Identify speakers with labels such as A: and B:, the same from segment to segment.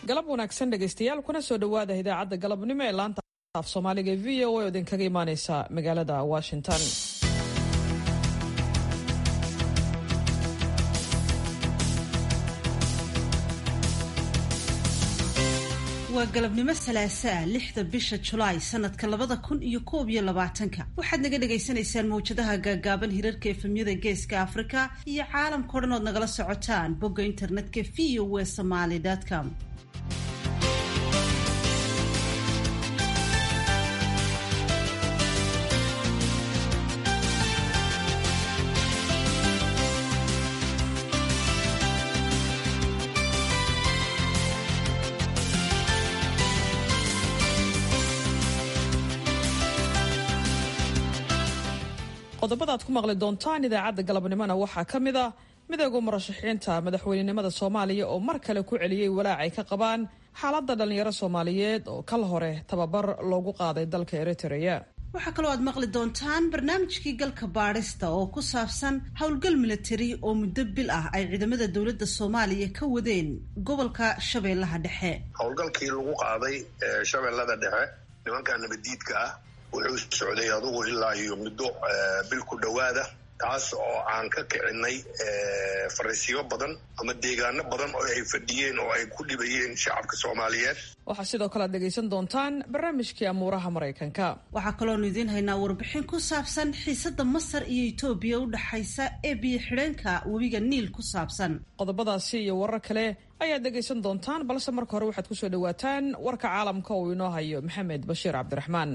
A: galab wanaagsan dhegaystayaal kuna soo dhowaada idaacadda galabnimo ee laanta af soomaaliga e v o oo idinkaga imaaneysa magaalada washington
B: waa galabnimo salaasaa lixda bisha julaay sanadka labada kun iyo koob iyo labaatanka waxaad naga dhagaysanaysaan mawjadaha gaagaaban hirarka efemyada geeska afrika iyo caalamkao dhan ood nagala socotaan bogga internetka v o w somaly com
A: qodobada aad ku maqli doontaan idaacadda galabnimona waxaa ka mid ah midooda murashaxiinta madaxweynenimada soomaaliya oo mar kale ku celiyey walaac ay ka qabaan xaaladda dhallinyaro soomaaliyeed oo kal hore tababar loogu qaaday dalka eritrea
B: waxaa kaloo aad maqli doontaan barnaamijkii galka baadhista oo ku saabsan howlgal milatari oo muddo bil ah ay ciidamada dowladda soomaaliya ka wadeen gobolka shabeellaha dhexe
C: howlgalkii lagu qaaday shabeellada dhexe nimanka nabadiidka ah wuxuu socday adugu ilaa iyo muddo bil ku dhowaada taas oo aan ka kicinay fariisiyo badan ama deegaano badan oo ay fadhiyeen oo ay ku dhibayeen shacabka soomaaliyeed
A: waxaa sidoo kale aad dhegaysan doontaan barnaamijkii amuuraha maraykanka
B: waxaa kaloonu idiin haynaa warbixin ku saabsan xiisadda masar iyo etoobiya u dhexaysa ee biyo xidheenka webiga niil ku saabsan
A: qodobadaasi iyo warar kale ayaad dhegaysan doontaan balse marka hore waxaad kusoo dhawaataan warka caalamka uu inoo hayo maxamed bashiir cabdiraxmaan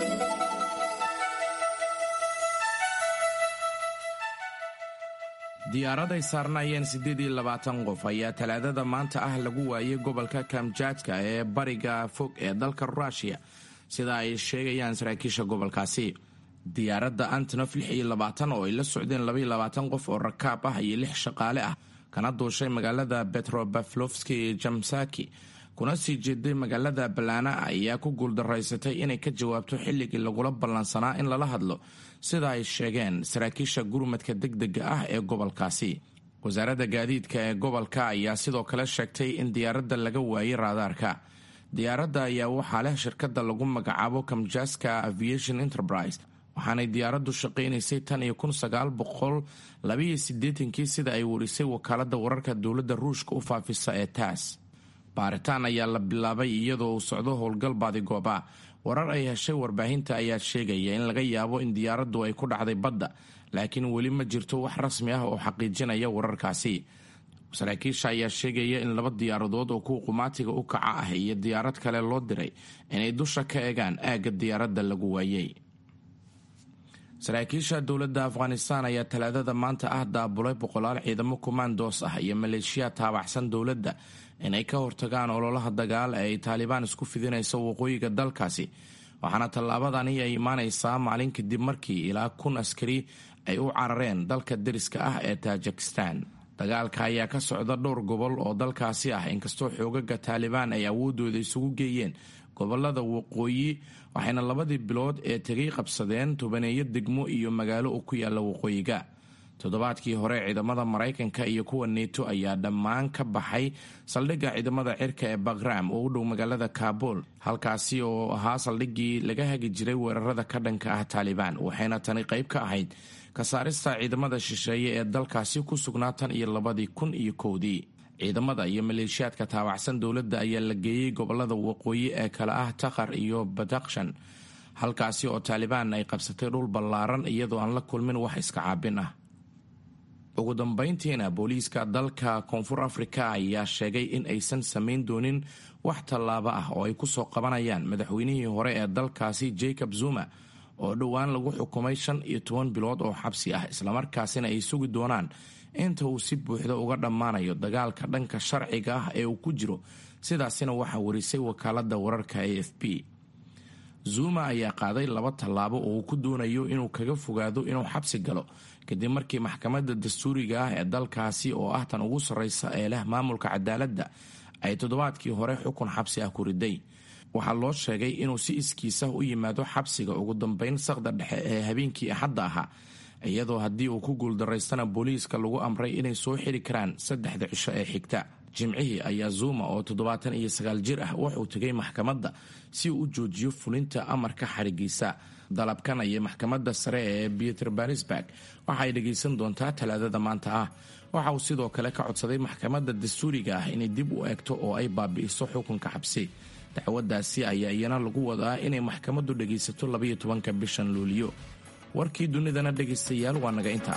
D: diyaaraday saarnaayeen siddeed iyo labaatan qof ayaa talaadada maanta ah lagu waayay gobolka kamjadka ee bariga fog ee dalka ruushiya sida ay sheegayaan saraakiisha gobolkaasi diyaaradda antonof lix iyo labaatan oo ay la socdeen labaiyo labaatan qof oo rakaab ah iyo lix shaqaale ah kana duushay magaalada betrobaflofski jamsaki kuna sii jeeday magaalada balaana ayaa ku guuldaraysatay inay ka jawaabto xilligii lagula ballansanaa in lala hadlo sida ay sheegeen saraakiisha gurmadka degdega ah ee gobolkaasi wasaaradda gaadiidka ee gobolka ayaa sidoo kale sheegtay in diyaaradda laga waayay raadaarka diyaaradda ayaa waxaa leh shirkadda lagu magacaabo kamjaska aviation enterprise waxaanay diyaaraddu shaqaynaysay tan iyo kun sagaal boqol labaiyo siddeetankii sida ay warisay wakaaladda wararka dowladda ruushka u faafisa ee taas baaritaan ayaa la bilaabay iyadoo uu socdo howlgal baadigooba warar ay heshay warbaahinta ayaa sheegaya in laga yaabo in diyaaraddu ay ku dhacday badda laakiin weli ma jirto wax rasmi ah oo xaqiijinaya wararkaasi saraakiisha ayaa sheegaya in laba diyaaradood oo kuwa qumaatiga u kaca ah iyo diyaarad kale loo diray inay dusha ka eegaan aagga diyaaradda lagu waayey saraakiisha dowladda afghanistan ayaa talaadada maanta ah daabulay boqolaal ciidamo kumaandoos ah iyo maleeshiya taabacsan dowladda inay ka hortagaan ololaha dagaal ee ay taalibaan isku fidinayso waqooyiga dalkaasi waxaana tallaabadani ay imaanaysaa maalin kadib markii ilaa kun askari ay u carareen dalka deriska ah ee taajikistan dagaalka ayaa ka socda dhowr gobol oo dalkaasi ah inkastoo xoogaga taalibaan ay awoodooda isugu geeyeen gobolada waqooyi waxayna labadii bilood ee tegay qabsadeen tobaneeyo degmo iyo magaalo oo ku yaala waqooyiga toddobaadkii hore ciidamada maraykanka iyo kuwa neto ayaa dhammaan ka baxay saldhigga ciidamada cirka ee bagram oo u dhow magaalada kaabul halkaasi oo ahaa saldhiggii laga hagi jiray weerarada ka dhanka ah taalibaan waxayna tani qayb ka ahayd ka saarista ciidamada shisheeye ee dalkaasi ku sugnaa tan iyo labadii kun iyo kowdii ciidamada iyo maleeshiyaadka taabacsan dowladda ayaa la geeyey gobolada waqooyi ee kale ah takhar iyo badakshan halkaasi oo taalibaan ay qabsatay dhul ballaaran iyadoo aan la kulmin wax iska caabin ah ugu dambayntiina booliiska dalka koonfur afrika ayaa sheegay in aysan samayn doonin wax tallaabo ah oo ay ku soo qabanayaan madaxweynihii hore ee dalkaasi jacob zuma oo dhowaan lagu xukumay shan iyo toban bilood oo xabsi ah islamarkaasina ay sugi doonaan inta uu si buuxda uga dhammaanayo dagaalka dhanka sharciga ah ee uu ku jiro sidaasina waxaa warisay wakaaladda wararka a f b zuma ayaa qaaday laba tallaabo oo uu ku doonayo inuu kaga fogaado inuu xabsi galo kadib markii maxkamadda dastuuriga ah ee dalkaasi oo ah tan ugu sarreysa ee leh maamulka cadaaladda ay toddobaadkii hore xukun xabsi ah ku riday waxaa loo sheegay inuu si iskiisa u yimaado xabsiga ugu dambeyn saqda dhexe ee habeenkii axadda ahaa iyadoo haddii uu ku guuldaraystana booliiska lagu amray inay soo xiri karaan saddexda cisho ee xigta jimcihii ayaa zuma oo toddobaatan iyo sagaal jir ah wuxuu tegay maxkamadda si uu u joojiyo fulinta amarka xarigiisa dalabkan ayay maxkamadda sare ee peterbarisburg waxa ay dhegaysan doontaa talaadada maanta ah waxa uu sidoo kale ka codsaday maxkamadda dastuuriga ah inay dib u eegto oo ay baabi'iso xukunka xabsi dacwaddaasi ayaa iyana lagu wadaa inay maxkamaddu dhegaysato labayo tobanka bishan luuliyo warkii dunidana dhegaystayaal waa naga intaa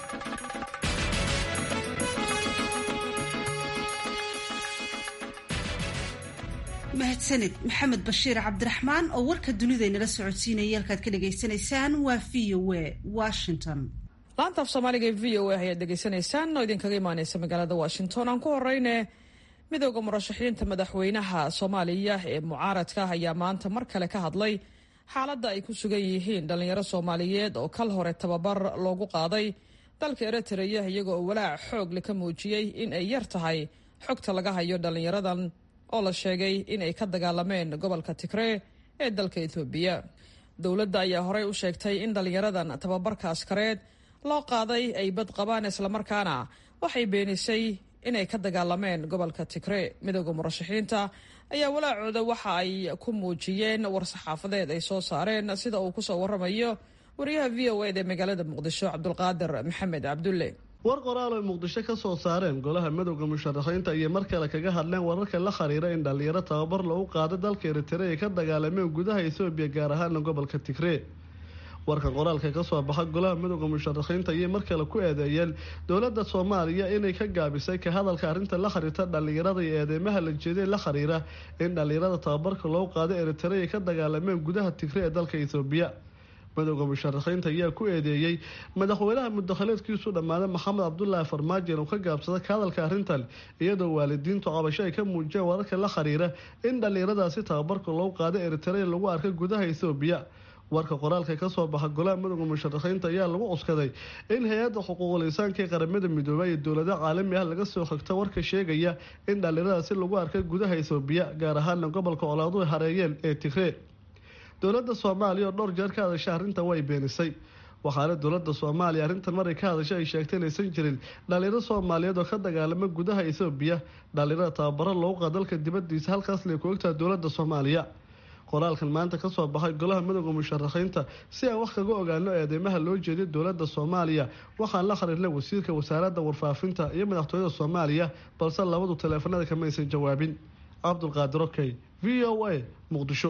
B: mahadsanid maxamed bashiir cabdiraxmaan oo warka dunidaynala socodsiinaya halkaad ka dhagaysanaysaan waa v o a washington
A: laanta af soomaaliga ee v o a ayaad dhegaysanaysaan oo idinkaga imaaneysa magaalada washington aan ku horeyne midooda murashaxiinta madaxweynaha soomaaliya ee mucaaradka ayaa maanta mar kale ka hadlay xaaladda ay ku sugan yihiin dhallinyaro soomaaliyeed oo kal hore tababar loogu qaaday dalka eritreya iyagoo walaac xoogle ka muujiyey in ay yar tahay xogta laga hayo dhallinyaradan oo la sheegay inay ka dagaalameen gobolka tigree ee dalka etoobiya dowladda ayaa horey u sheegtay in dhallinyaradan tababarka askareed loo qaaday ay bad qabaan islamarkaana waxay beenisay inay ka dagaalameen gobolka tigree midooda murashaxiinta ayaa walaacooda waxa ay ku muujiyeen war-saxaafadeed ay soo saareen sida uu kusoo waramayo wariyaha v o ed ee magaalada muqdisho cabdulqaadir maxamed cabdulle
E: war qoraal ay muqdisho ka soo saareen golaha midowda musharaxiinta ayay mar kale kaga hadleen wararka la xiriira in dhallinyaro tababar lagu qaado dalka eritrea ay ka dagaalameen gudaha etoobiya gaar ahaana gobolka tigree warkan qoraalka kasoo baxa golaha midowda musharaxiinta ayay mar kale ku eedeeyeen dowladda soomaaliya inay ka gaabisay ka hadalka arrinta la xiriirta dhallinyarada iyo eedeymaha la jeeday la xiriira in dhallinyarada tababarka loo qaado eritrea ay ka dagaalameen gudaha tigree ee dalka etoobiya midowda musharaxiinta ayaa ku eedeeyey madaxweynaha mudakhaleedkiisu dhammaaday maxamed cabdulaahi farmaajo inuu ka gaabsada ka hadalka arrintan iyadoo waalidiintu cabasho ay ka muujiyeen wararka la xiriira in dhallinyaradaasi tababarka loo qaado eritrea lagu arkay gudaha etoobiya warka qoraalka kasoo baxa golaha midowda musharaxiinta ayaa lagu cuskaday in hay-adda xuquuqul insaanka ee qaramada midoobay iyo dowlada caalami ah laga soo xigta warka sheegaya in dhallinyaradaasi lagu arkay gudaha etoobiya gaar ahaana gobolka colaaduhu hareeyeen ee tigree dowladda soomaaliya oo dhowr jeer ka hadashay arrintan way beenisay waxaana dowladda soomaaliya arrintan maray ka hadashay ay sheegtay inaysan jirin dhallinyaro soomaaliyeed oo ka dagaalama gudaha etoobiya dhallinyarada tababaro loogu qaa dalka dibadiisa halkaas lay ku ogtaha dowladda soomaaliya qoraalkan maanta kasoo baxay golaha midowda musharaxiinta si aan wax kaga ogaano eedeymaha loo jeediyo dowladda soomaaliya waxaan la xiriirnay wasiirka wasaaradda warfaafinta iyo madaxtooyada soomaaliya balse labadu taleefanada kamaysan jawaabin cabdulqaadir okey v o a muqdisho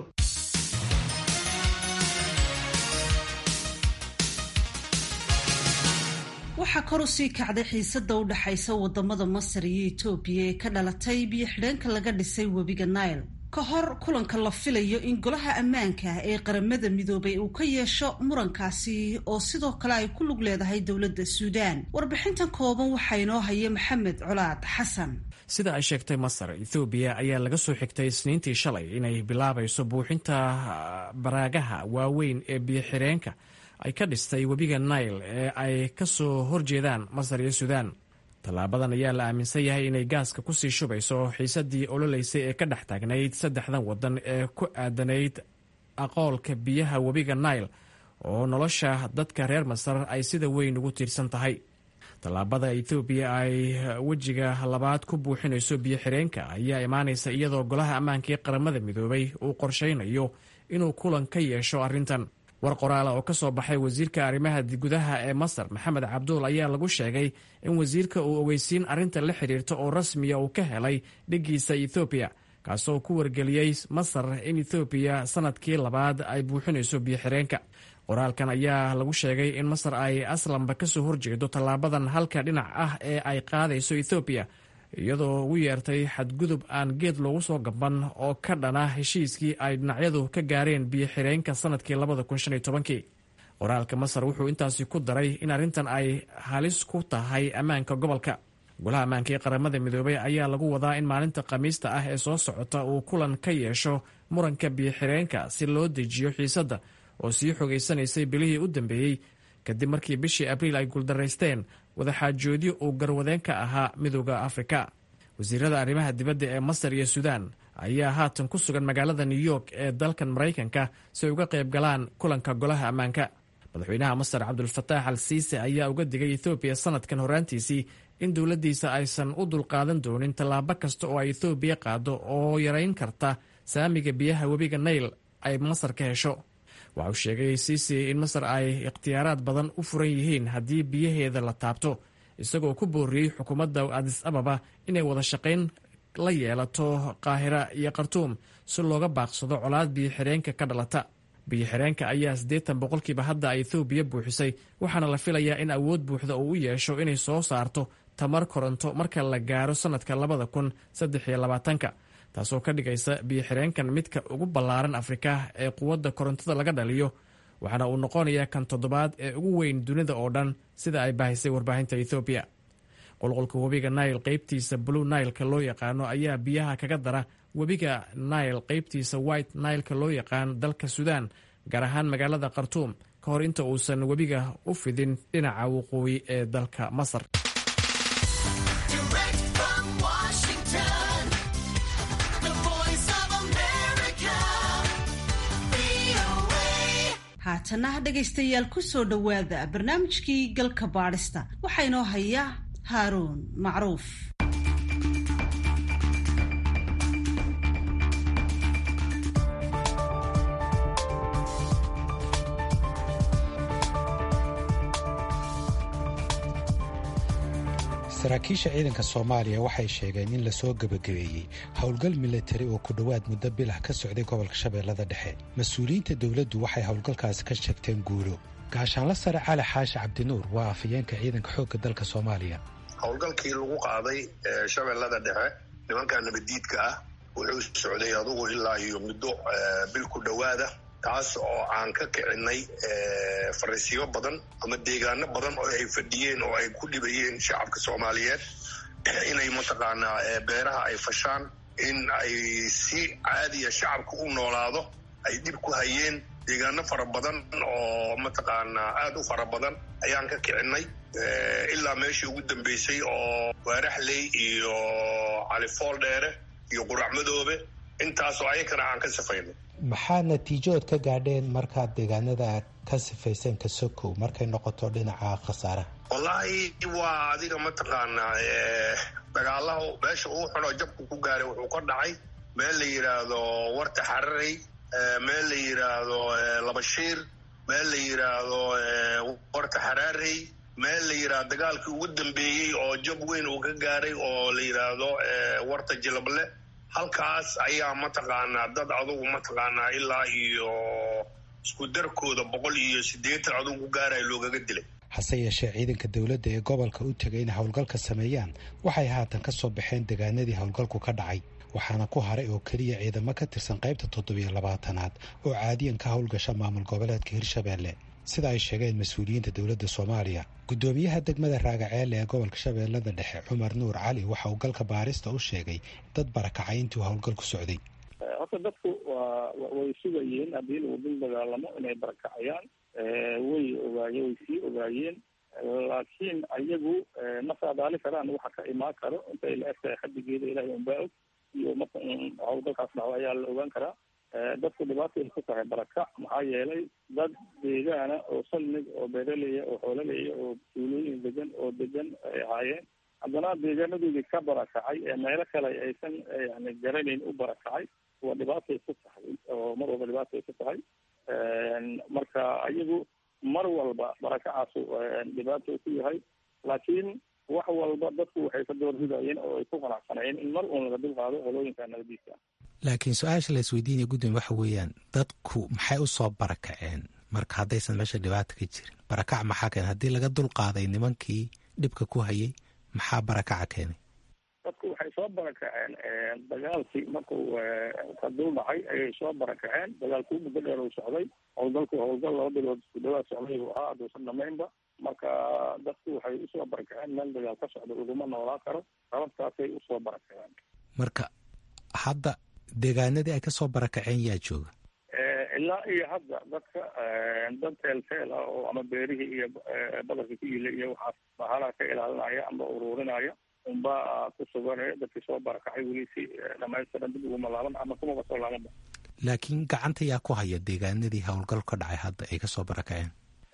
B: waxaa kor u sii kacday xiisada u dhexaysa wadamada masar iyo etoobiya ee ka dhalatay biyo xidheenka laga dhisay webiga nile ka hor kulanka la filayo in golaha ammaanka ee qaramada midoobay uu ka yeesho murankaasi oo sidoo kale ay ku lug leedahay dowladda suudaan warbixintan kooban waxaa inoo haya maxamed colaad xasan
F: sida ay sheegtay masar ethoobiya ayaa laga soo xigtay isniintii shalay inay bilaabayso buuxinta baraagaha waaweyn ee biyo-xireenka ay ka dhistay webiga nile ee ay ka soo horjeedaan masar iyo suudaan tallaabadan ayaa la aaminsan yahay inay gaaska kusii shubayso xiisadii ololeysay ee ka dhex taagnayd saddexdan waddan ee ku aadanayd aqoolka biyaha webiga nile oo nolosha dadka reer masar ay sida weyn ugu tiirsan tahay tallaabada ethoobiya ay wejiga labaad ku buuxinayso biyo xireenka ayaa imaanaysa iyadoo golaha ammaanka ee qaramada midoobay uu qorshaynayo inuu kulan ka yeesho arrintan war qoraala oo ka soo baxay wasiirka arrimaha gudaha ee masar maxamed cabduul ayaa lagu sheegay in wasiirka uu ogeysiin arrinta la xidhiirta oo rasmiya uu ka helay dhiggiisa ethoobiya kaasoo ku wargeliyey masar in ethoobiya sanadkii labaad ay buuxinayso biyo-xireenka qoraalkan ayaa lagu sheegay in masar ay aslanba kasoo horjeedo tallaabadan halka dhinac ah ee ay qaadayso ethoobiya iyadoo ugu yeertay xadgudub aan geed loogu soo gaban oo ka dhana heshiiskii ay dhinacyadu ka gaareen biyo-xireenka sanadkii labada kun shan iyo tobankii qoraalka masar wuxuu intaasi ku daray in arrintan ay halis ku tahay ammaanka gobolka golaha ammaanka ee qaramada midoobay ayaa lagu wadaa in maalinta khamiista ah ee soo socota uu kulan ka yeesho muranka biyo-xireenka si loo dejiyo xiisadda oo sii xogeysanaysay bilihii u dambeeyey kadib markii bishii abriil ay guuldaraysteen wadaxaajoodyo uu garwadeen ka ahaa midooda afrika wasiirada arrimaha dibadda ee masar iyo suudaan ayaa haatan ku sugan magaalada new york ee dalkan maraykanka si ay uga qayb galaan kulanka golaha ammaanka madaxweynaha masar cabdulfataax al siise ayaa uga digay ethoobiya sanadkan horaantiisii in dowladdiisa aysan u dulqaadan doonin tallaabo kasta oo ay ethoobiya qaado oo yarayn karta saamiga biyaha webiga nail ay masar ka hesho waxa uu sheegay siisi in masar ay ikhtiyaaraad badan u furan yihiin haddii biyaheeda la taabto isagoo ku booriyey xukuumadda adis ababa inay wada shaqayn la yeelato qaahira iyo khartuum si looga baaqsado colaad biyo-xireenka ka dhalata biyo-xireenka ayaa siddeetan boqolkiiba hadda ay ethoobiya buuxisay waxaana la filayaa in awood buuxda uu u yeesho inay soo saarto tamar koronto marka la gaaro sannadka labada kun saddex iyo labaatanka taasoo ka dhigaysa biyo-xireenkan midka ugu ballaaran afrika ee quwadda korontada laga dhaliyo waxaana uu noqonayaa kan toddobaad ee ugu weyn dunida oo dhan sida ay baahisay warbaahinta ethoobiya qulqulka webiga nail qaybtiisa blue nailka loo yaqaano ayaa biyaha kaga dara webiga nail qaybtiisa white nailka loo yaqaan dalka suudaan gaar ahaan magaalada khartuum ka hor inta uusan webiga u fidin dhinaca waqooyi ee dalka masar
B: haatana dhegaystayaal ku soo dhowaada barnaamijkii galka baadhista waxaa inoo haya haaruun macruuf
G: saraakiisha ciidanka soomaaliya waxay sheegeen in lasoo gebagabeeyey howlgal milatari oo ku dhowaad muddo bilah ka socday gobolka shabeellada dhexe mas-uuliyiinta dowladdu waxay howlgalkaasi ka sheegteen guulo gaashaanla sare cali xaashi cabdinuur waa afhayeenka ciidanka xoogga dalka soomaaliya
C: howlgalkii lagu qaaday shabeellada dhexe nimanka nabaddiidka ah wuxuu socday adugu ilaa iyo muddo bil ku dhowaada taas oo aan ka kicinay fariisiyo badan ama deegaano badan oo ay fadhiyeen oo ay ku dhibayeen shacabka soomaaliyeed inay mataqaanaa beeraha ay fashaan in ay si caadiya shacabka u noolaado ay dhib ku hayeen deegaano fara badan oo mataqaanaa aada u fara badan ayaan ka kicinay ilaa meeshii ugu dambeysay oo waaraxley iyo califool dheere iyo qurac madoobe intaasoo ayakana aan ka sifaynay
G: maxaa natiijood ka gaadheen markaad deegaanada ka sifayseen ka sokow markay noqoto dhinaca khasaaraha
C: wallaahi waa adiga mataqaanaa dagaalaha meesha uu xunoo jabku ku gaaray wuxuu ka dhacay meel la yidhaahdo warta xararey meel la yidhaahdo labashiir meel la yidhaahdo warta xaraarey meel la yidhaahdo dagaalkii ugu dambeeyey oo jab weyn uu ka gaaray oo la yidhaahdo warta jilable halkaas ayaa mataqaanaa dad adugu mataqaanaa ilaa iyo isku darkooda boqol iyo siddeetan adugu gaaraya loogaga dilay
G: hase yeeshee ciidanka dowladda ee gobolka u tegay inay howlgalka sameeyaan waxay haatan ka soo baxeen deegaanadii howlgalku ka dhacay waxaana ku haray oo keliya ciidamo ka tirsan qaybta toddobiyo labaatanaad oo caadiyan ka howlgasha maamul goboleedka hirshabeelle sida ay sheegeen mas-uuliyiinta dowladda soomaaliya guddoomiyaha degmada raagaceelle ee gobolka shabeellada dhexe cumar nuur cali waxa uu galka baarista u sheegay dad barakacay intii uu howlgalku socday
H: horta dadku waa way sugayeen haddii lagu dul dagaalamo inay barakacayaan way ogaaye way sii ogaayeen laakiin ayagu ma saadaali karaan waxa ka imaan karo intay la egtahay xadigeeda ilahay unbaa og iyo marka howlgalkaas dhacdo ayaa la ogaan karaa dadku dhibaatay ku tahay barakac maxaa yeelay dad deegaana oo salmig oo beeraleya oo xoolaleya oo tuulooyin degan oo degan ay ahaayeen haddana deegaanadoodii ka barakacay ee meelo kale aysan yani garanayn u barakacay waa dhibaatay ku tahay oo mar walba dhibaatay ku tahay marka ayagu mar walba barakacaasu dhibaato ku yahay laakiin wax walba dadku waxay ka doorbidayeen oo ay ku qanacsanayeen in mar uun laga dulqaado qolooyinka nabadiisa
G: laakiin su-aasha la isweydiinaya gudoomiye waxa weeyaan dadku maxay u soo barakaceen marka haddaysan meesha dhibaata ka jirin barakac maxaa keenay haddii laga dulqaaday nimankii dhibka ku hayay maxaa barakaca keenay
H: dadku waxay soo barakaceen dagaalkii markuu ka dul dhacay ayay soo barakaceen dagaalkuu muddo dheer uu socday howlgalku howlgal laba bilood isku dhawaad socday buu ahaa aduusan dhamaynba marka dadku waxay usoo barakaceen meel dagaal ka socda laguma noolaa karo sababtaasay usoo barakaceen
G: marka hadda deegaanadii ay kasoo barakaceen yaa jooga
H: ilaa iyo hadda dadka dad teelteel ah oo ama beerihii iyo badarka ku yila iyo waxaas bahalaha ka ilaalinaya amba ururinaya unbaa ku suganaya dadkii soo barakacay weli si dhamaystiran dib uguma laaban ama kumaba soo laabanba
G: laakiin gacanta yaa ku haya deegaanadii howlgal ka dhacay hadda ay kasoo barakaceen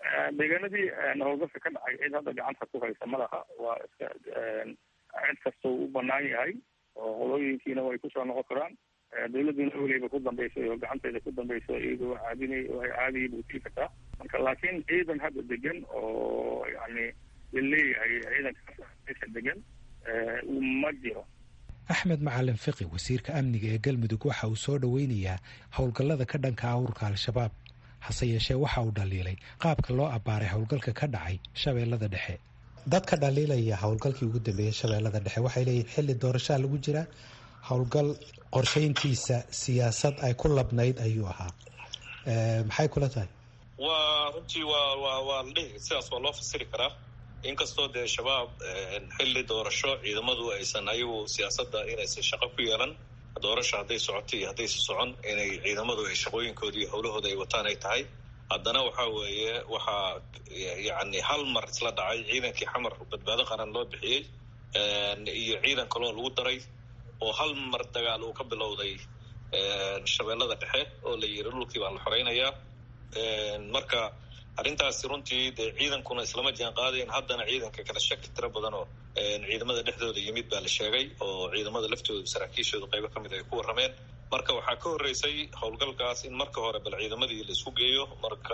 H: deegaanadii howlgalka ka dhacay cid hadda gacanta ku haysa malaha waa iska cid kastoo u banaan yahay oo qolooyinkiina way kusoo noqon karaan dawladuna weliba ku dambeysay oo gacanteeda ku dambayso iyadoo caadinay oo ay caadiyay buu sii kartaa marka laakiin ciidan hadda degan oo yani laleeyahay ciidankaasa degan ma jiro
G: axmed macalin fiqi wasiirka amniga ee galmudug waxa uu soo dhoweynayaa howlgallada ka dhanka ah ururka al-shabaab hase yeeshee waxa uu dhaliilay qaabka loo abbaaray howlgalka ka dhacay shabeellada dhexe dadka dhaliilaya howlgalkii ugu dambeeyey shabeellada dhexe waxay leeyihin xilli doorashaa lagu jiraa howlgal qorshayntiisa siyaasad ay ku labnayd ayuu ahaa maxay kula tahay
I: waa runtii waa waa waa la dhihi sidaas waa loo fasiri karaa inkastoo dee shabaab xilli doorasho ciidamadu aysan ayagu siyaasadda inaysan shaqo ku yeelan doorasho hadday socoto iyo haddaysa socon inay ciidamadu ay shaqooyinkooda iyo howlahooda ay wataan ay tahay haddana waxa weeye waxaa yacni hal mar isla dhacay ciidankii xamar badbaado qaran loo bixiyey iyo ciidan kaloo lagu daray oo hal mar dagaal uu ka bilowday shabeellada dhexe oo la yiri dhulkii baa la xoreynayaa marka arrintaasi runtii dee ciidankuna islama jaan qaadayn haddana ciidanka kala shaki tiro badan oo ciidamada dhexdooda yimid baa la sheegay oo ciidamada laftooda saraakiishooda qaybo ka mid ay ku warrameen marka waxaa ka horreysay howlgalkaas in marka hore bal ciidamadii la isku geeyo marka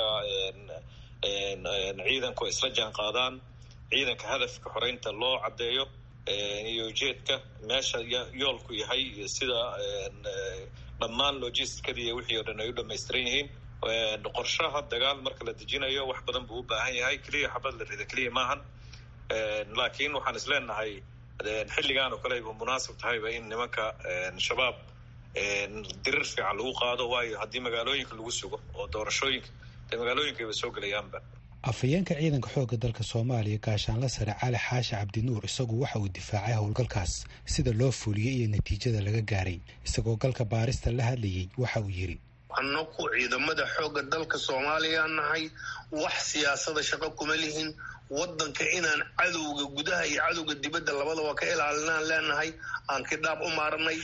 I: ciidanku ay isla jaan qaadaan ciidanka hadafka xoreynta loo caddeeyo iyo ujeedka meesha yoolku yahay iyo sida dhammaan logisticadii iyo wixii o dhan ay u dhamaystiran yihiin qorshaha dagaal marka la dejinayo wax badan buu u baahan yahay keliya xabad la rida keliya maahan laakiin waxaan is leenahay xilligaan oo kale ayba munaasib tahayba in nimanka shabaab dirir fiican lagu qaado waayo haddii magaalooyinka lagu sugo oo doorashooyinka dee magaalooyinkayba soo gelayaanba
G: afhayeenka ciidanka xoogga dalka soomaaliya gaashaanla sare cali xaashi cabdinuur isagu waxa uu difaacay howlgalkaas sida loo fuliyey iyo natiijada laga gaaray isagoo galka baarista la hadlayey waxa uu yidhi
C: annaku ciidamada xoogga dalka soomaaliya nahay wax siyaasada shaqo kuma lihin wadanka inaan cadowga gudaha iyo cadowga dibadda labadaba ka ilaalinaan leenahay aan kidhaab u maarnay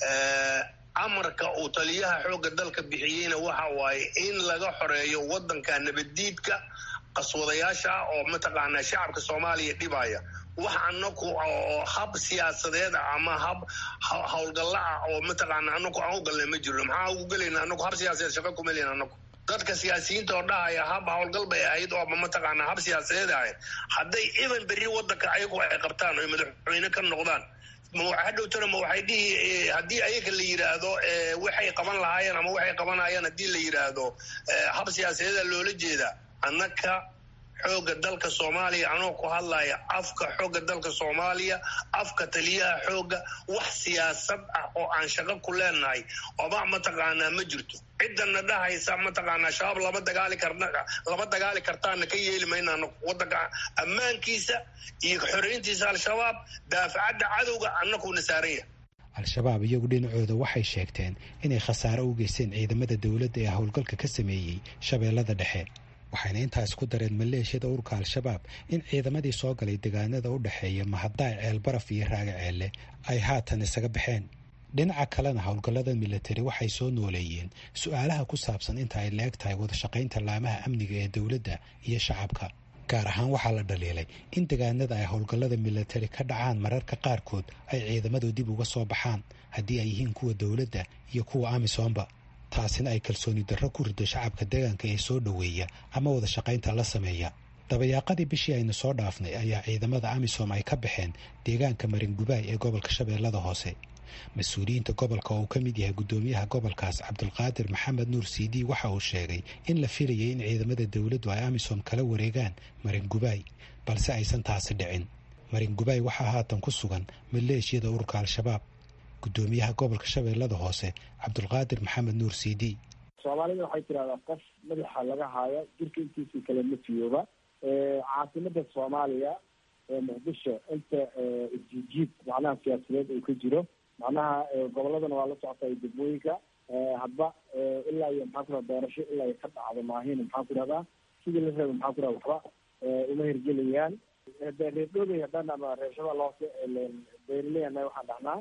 C: amarka uu taliyaha xoogga dalka bixiyeyna waxa waaye in laga xoreeyo wadanka nabaddiidka qaswadayaasha ah oo mataqaanaa shacabka soomaaliya dhibaya wax anaku oo hab siyaasadeed ah ama hab howlgalla ah oo mataqaana anaku aan u galnay ma jirno maxaa ugu gelayna anaku hab siyaasadeed shaqa kuma leyn anaku dadka siyaasiyiinta oo dhahaya hab howlgal bay ahayd oo mataqaanaa hab siyaasadeed ahayd hadday idan berri wadanka ayagu ay qabtaan oy madaxweyne ka noqdaan hadhowtana ma waxay dhihi haddii ayaga la yidhaahdo waxay qaban lahaayeen ama waxay qabanayaan haddii la yidhaahdo hab siyaasadeeda loola jeedaa annaka xoogga dalka soomaaliya anoo ku hadlaya afka xoogga dalka soomaaliya afka taliyaha xoogga wax siyaasad ah oo aan shaqo ku leenahay oba mataqaanaa ma jirto ciddana dhahaysa mataqaanaa shabaab lama dagaali karna lama dagaali kartaana ka yeeli maynaano wadanka ammaankiisa iyo xoreyntiisa al-shabaab daafacadda cadowga annakuna saaranya
G: al-shabaab iyagu dhinacooda waxay sheegteen inay khasaare u geysteen ciidamada dowladda ee howlgalka ka sameeyey shabeellada dhexe waxayna intaas ku dareen maleeshiyada ururka al-shabaab in ciidamadii soo galay degaanada u dhexeeya mahadaay ceelbaraf iyo raaga ceelle ay haatan isaga baxeen dhinaca kalena howlgallada milatari waxay soo nooleeyeen su-aalaha ku saabsan inta ay la-eg tahay wadashaqaynta laamaha amniga ee dowladda iyo shacabka gaar ahaan waxaa la dhaliilay in degaanada ay howlgallada milatari ka dhacaan mararka qaarkood ay ciidamadu dib uga soo baxaan haddii ay yihiin kuwa dowladda iyo kuwa amisoomba taasina ay kalsooni darro ku rido shacabka deegaanka ee soo dhoweeya ama wada shaqaynta la sameeya dabayaaqadii bishii aynu soo dhaafnay ayaa ciidamada amisom ay ka baxeen deegaanka maringubaay ee gobolka shabeellada hoose mas-uuliyiinta gobolka oo uu ka mid yahay guddoomiyaha gobolkaas cabdulqaadir maxamed nuur cd waxa uu sheegay in la filayay in ciidamada dowladdu ay amisom kala wareegaan maringubaay balse aysan taasi dhicin maringubaay waxaa haatan ku sugan maleeshiyada ururka al-shabaab guddoomiyaha gobolka shabeellada hoose cabdulqaadir maxamed nuur c d
J: soomaalida waxay tidahdaa qof madaxa laga haayo jirka intiisii kale ma fiyooba caasimada soomaaliya ee muqdisho inta isjijiid macnaha siyaasadeed uu ka jiro macnaha goboladana waa la socota iyo degmooyinka hadba ilaa iyo maxaa ku doorasho ilaa iyo ka dhacdo maahin maxaa ku dhahdaa sidii la reeba maxaa ku dhaha waxba uma hirgelayaan reerdhoobay haddaan ama reershabaa loose beerleyana waxaan dhahnaa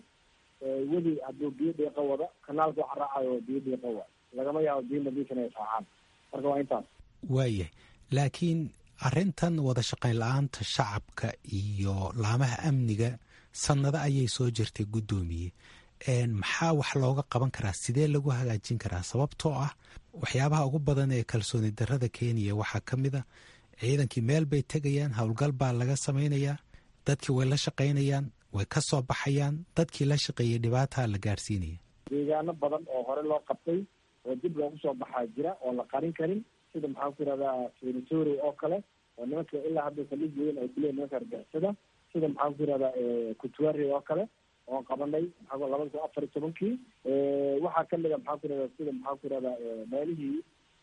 J: weli hadduu biyo dhiiqa wado kanaalka waxa raacayo biyo dhiiqa wa lagama yaabo biyo nadiifin ay raacaan marka waa intaas
G: waayahay laakiin arrintan wada shaqayn la-aanta shacabka iyo laamaha amniga sannado ayay soo jirtay guddoomiye maxaa wax looga qaban karaa sidee lagu hagaajin karaa sababtoo ah waxyaabaha ugu badan ee kalsooni darrada kenya waxaa ka mid a ciidankii meel bay tegayaan howlgal baa laga samaynayaa dadkii way la shaqaynayaan way ka soo baxayaan dadkii la shaqeeyey dhibaataa la gaarsiinaya
J: deegaano badan oo hore loo qabtay oo dib loogu soo baxaa jira oo la qarin karin sida maxaan ku yihahdaa senatory oo kale oo nimanka ilaa hadda saldhig weyn ay kuleeyihin nimanka argixisada sida maxaan ku yihahdaa kutuari oo kale oon qabanay maxaa labada kun afar iyo tobankii waxaa kamid a maxaan ku yihahdaa sida maxaan ku yihahdaa meelihii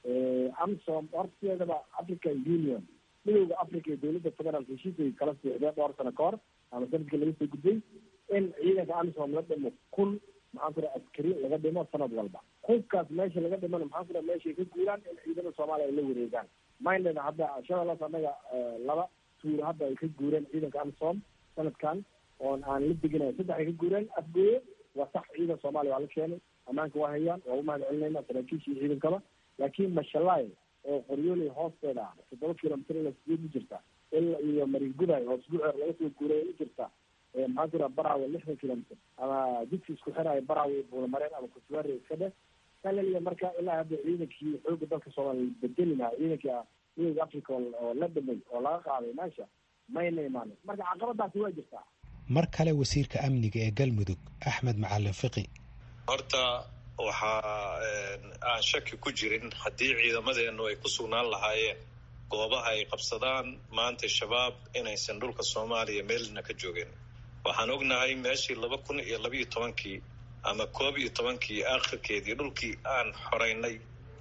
J: amsom horteedaba african union midowda africa iyo dowladda federal heshiisay kala siixdeen dhowr sano ka hor ama sanadkii laga soo gudbay in ciidanka amisom la dhimo kun maxaan ku yidhaha askari laga dhimo sanad walba hubkaas meesha laga dhimana maxaan ku yidhaha meeshay ka guuraan in ciidamada soomaaliya ay la wareegaan minded hadda shabeellaas annaga laba tuuro hadda ay ka guureen ciidanka amisom sanadkan oon aan la deginayn saddex ay ka guureen afgooye waa sax ciidan soomaaliya waa la keenay ammaanka waa hayaan waa u mahad celinayna saraakiisha iyo ciidankaba laakiin mashalaay oo qoryooley hoosteeda ah toddoba kilomitr ila sideed u jirta ila iyo maringuday oo isbuuceer laga soo guuray u jirta maxaan ku yidhaha baraawe lixdan kilomitr ama jidka isku xiraayo baraawe buulamareen ama kutuwaare iska dheh kalaliya marka ilaa hadda ciidankii xooga dalka soomaaliya bedeli lahaa ciidankii midowda africa oo la dhimay oo laga qaaday meesha mayna imaanin marka caqabadaasi waa jirtaa
G: mar kale wasiirka amniga ee galmudug axmed macalin fiqi
I: horta waxaa aan shaki ku jirin haddii ciidamadeenu ay ku sugnaan lahaayeen goobaha ay qabsadaan maanta shabaab inaysan dhulka soomaaliya meelna ka joogeen waxaan ognahay meeshii laba kun iyo labiiyo tobankii ama koob iyo tobankii aakhirkeedii dhulkii aan xoreynay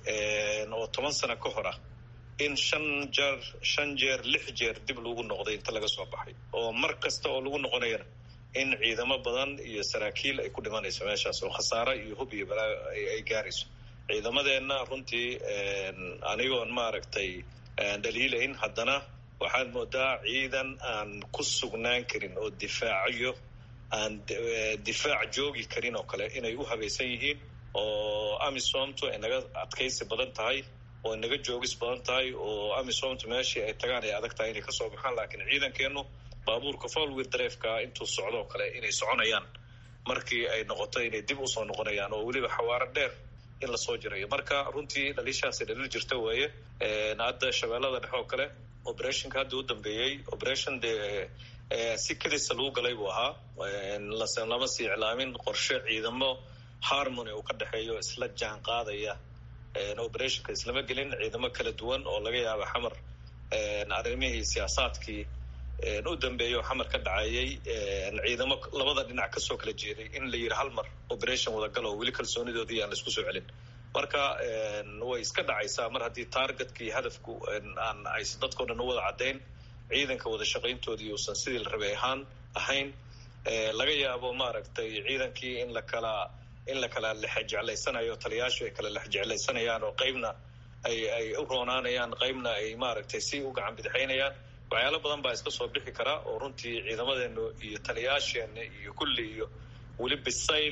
I: oo toban sano ka hor ah in shan jeer shan jeer lix jeer dib lagu noqday inta laga soo baxay oo mar kasta oo lagu noqonayana in ciidamo badan iyo saraakiil ay ku dhimanayso meeshaas oo khasaare iyo hub iyo balaa ay gaarayso ciidamadeenna runtii anigoon maaragtay dhaliilayn haddana waxaad moodaa ciidan aan ku sugnaan karin oo difaaciyo aan difaac joogi karin oo kale inay u habaysan yihiin oo amisomtu ay naga adkaysi badan tahay oo naga joogis badan tahay oo amisomtu meeshii ay tagaan ay adag tahay inay kasoo baxaan laakiin ciidankeenu baabuurka folwir dareefka intuu socdoo kale inay soconayaan markii ay noqoto inay dib usoo noqonayaan oo weliba xawaaro dheer in lasoo jirayo marka runtii dhaliishaasi dhaliil jirta weeye hadda shabeellada dhexe oo kale operationka hadda u dambeeyey operation dee si kadisa lagu galay buu ahaa lama sii iclaamin qorshe ciidamo harmony uu ka dhexeeyo isla jaan qaadaya operationka islama gelin ciidamo kala duwan oo laga yaaba xamar arrimihii siyaasaadkii u dambeeyo xamar ka dhacayay ciidamo labada dhinac kasoo kala jeeday in la yidhi hal mar operation wadagalo oo weli kalsoonidoodii aan laisku soo celin marka way iska dhacaysaa mar haddii targetkii hadafku aan ays dadkao dhan u wada caddayn ciidanka wada shaqayntoodii uusan sidii la rabay ahaan ahayn laga yaabo maaragtay ciidankii in la kala in la kala lexjeclaysanayo taliyaashu ay kala lexjeclaysanayaan oo qeybna ay ay u roonaanayaan qeybna ay maaragtay si u gacan bidixaynayaan waxyaalo badan baa iska soo bixi kara oo runtii ciidamadeenu iyo taliyaasheena iyo kulli iyo weli bisayl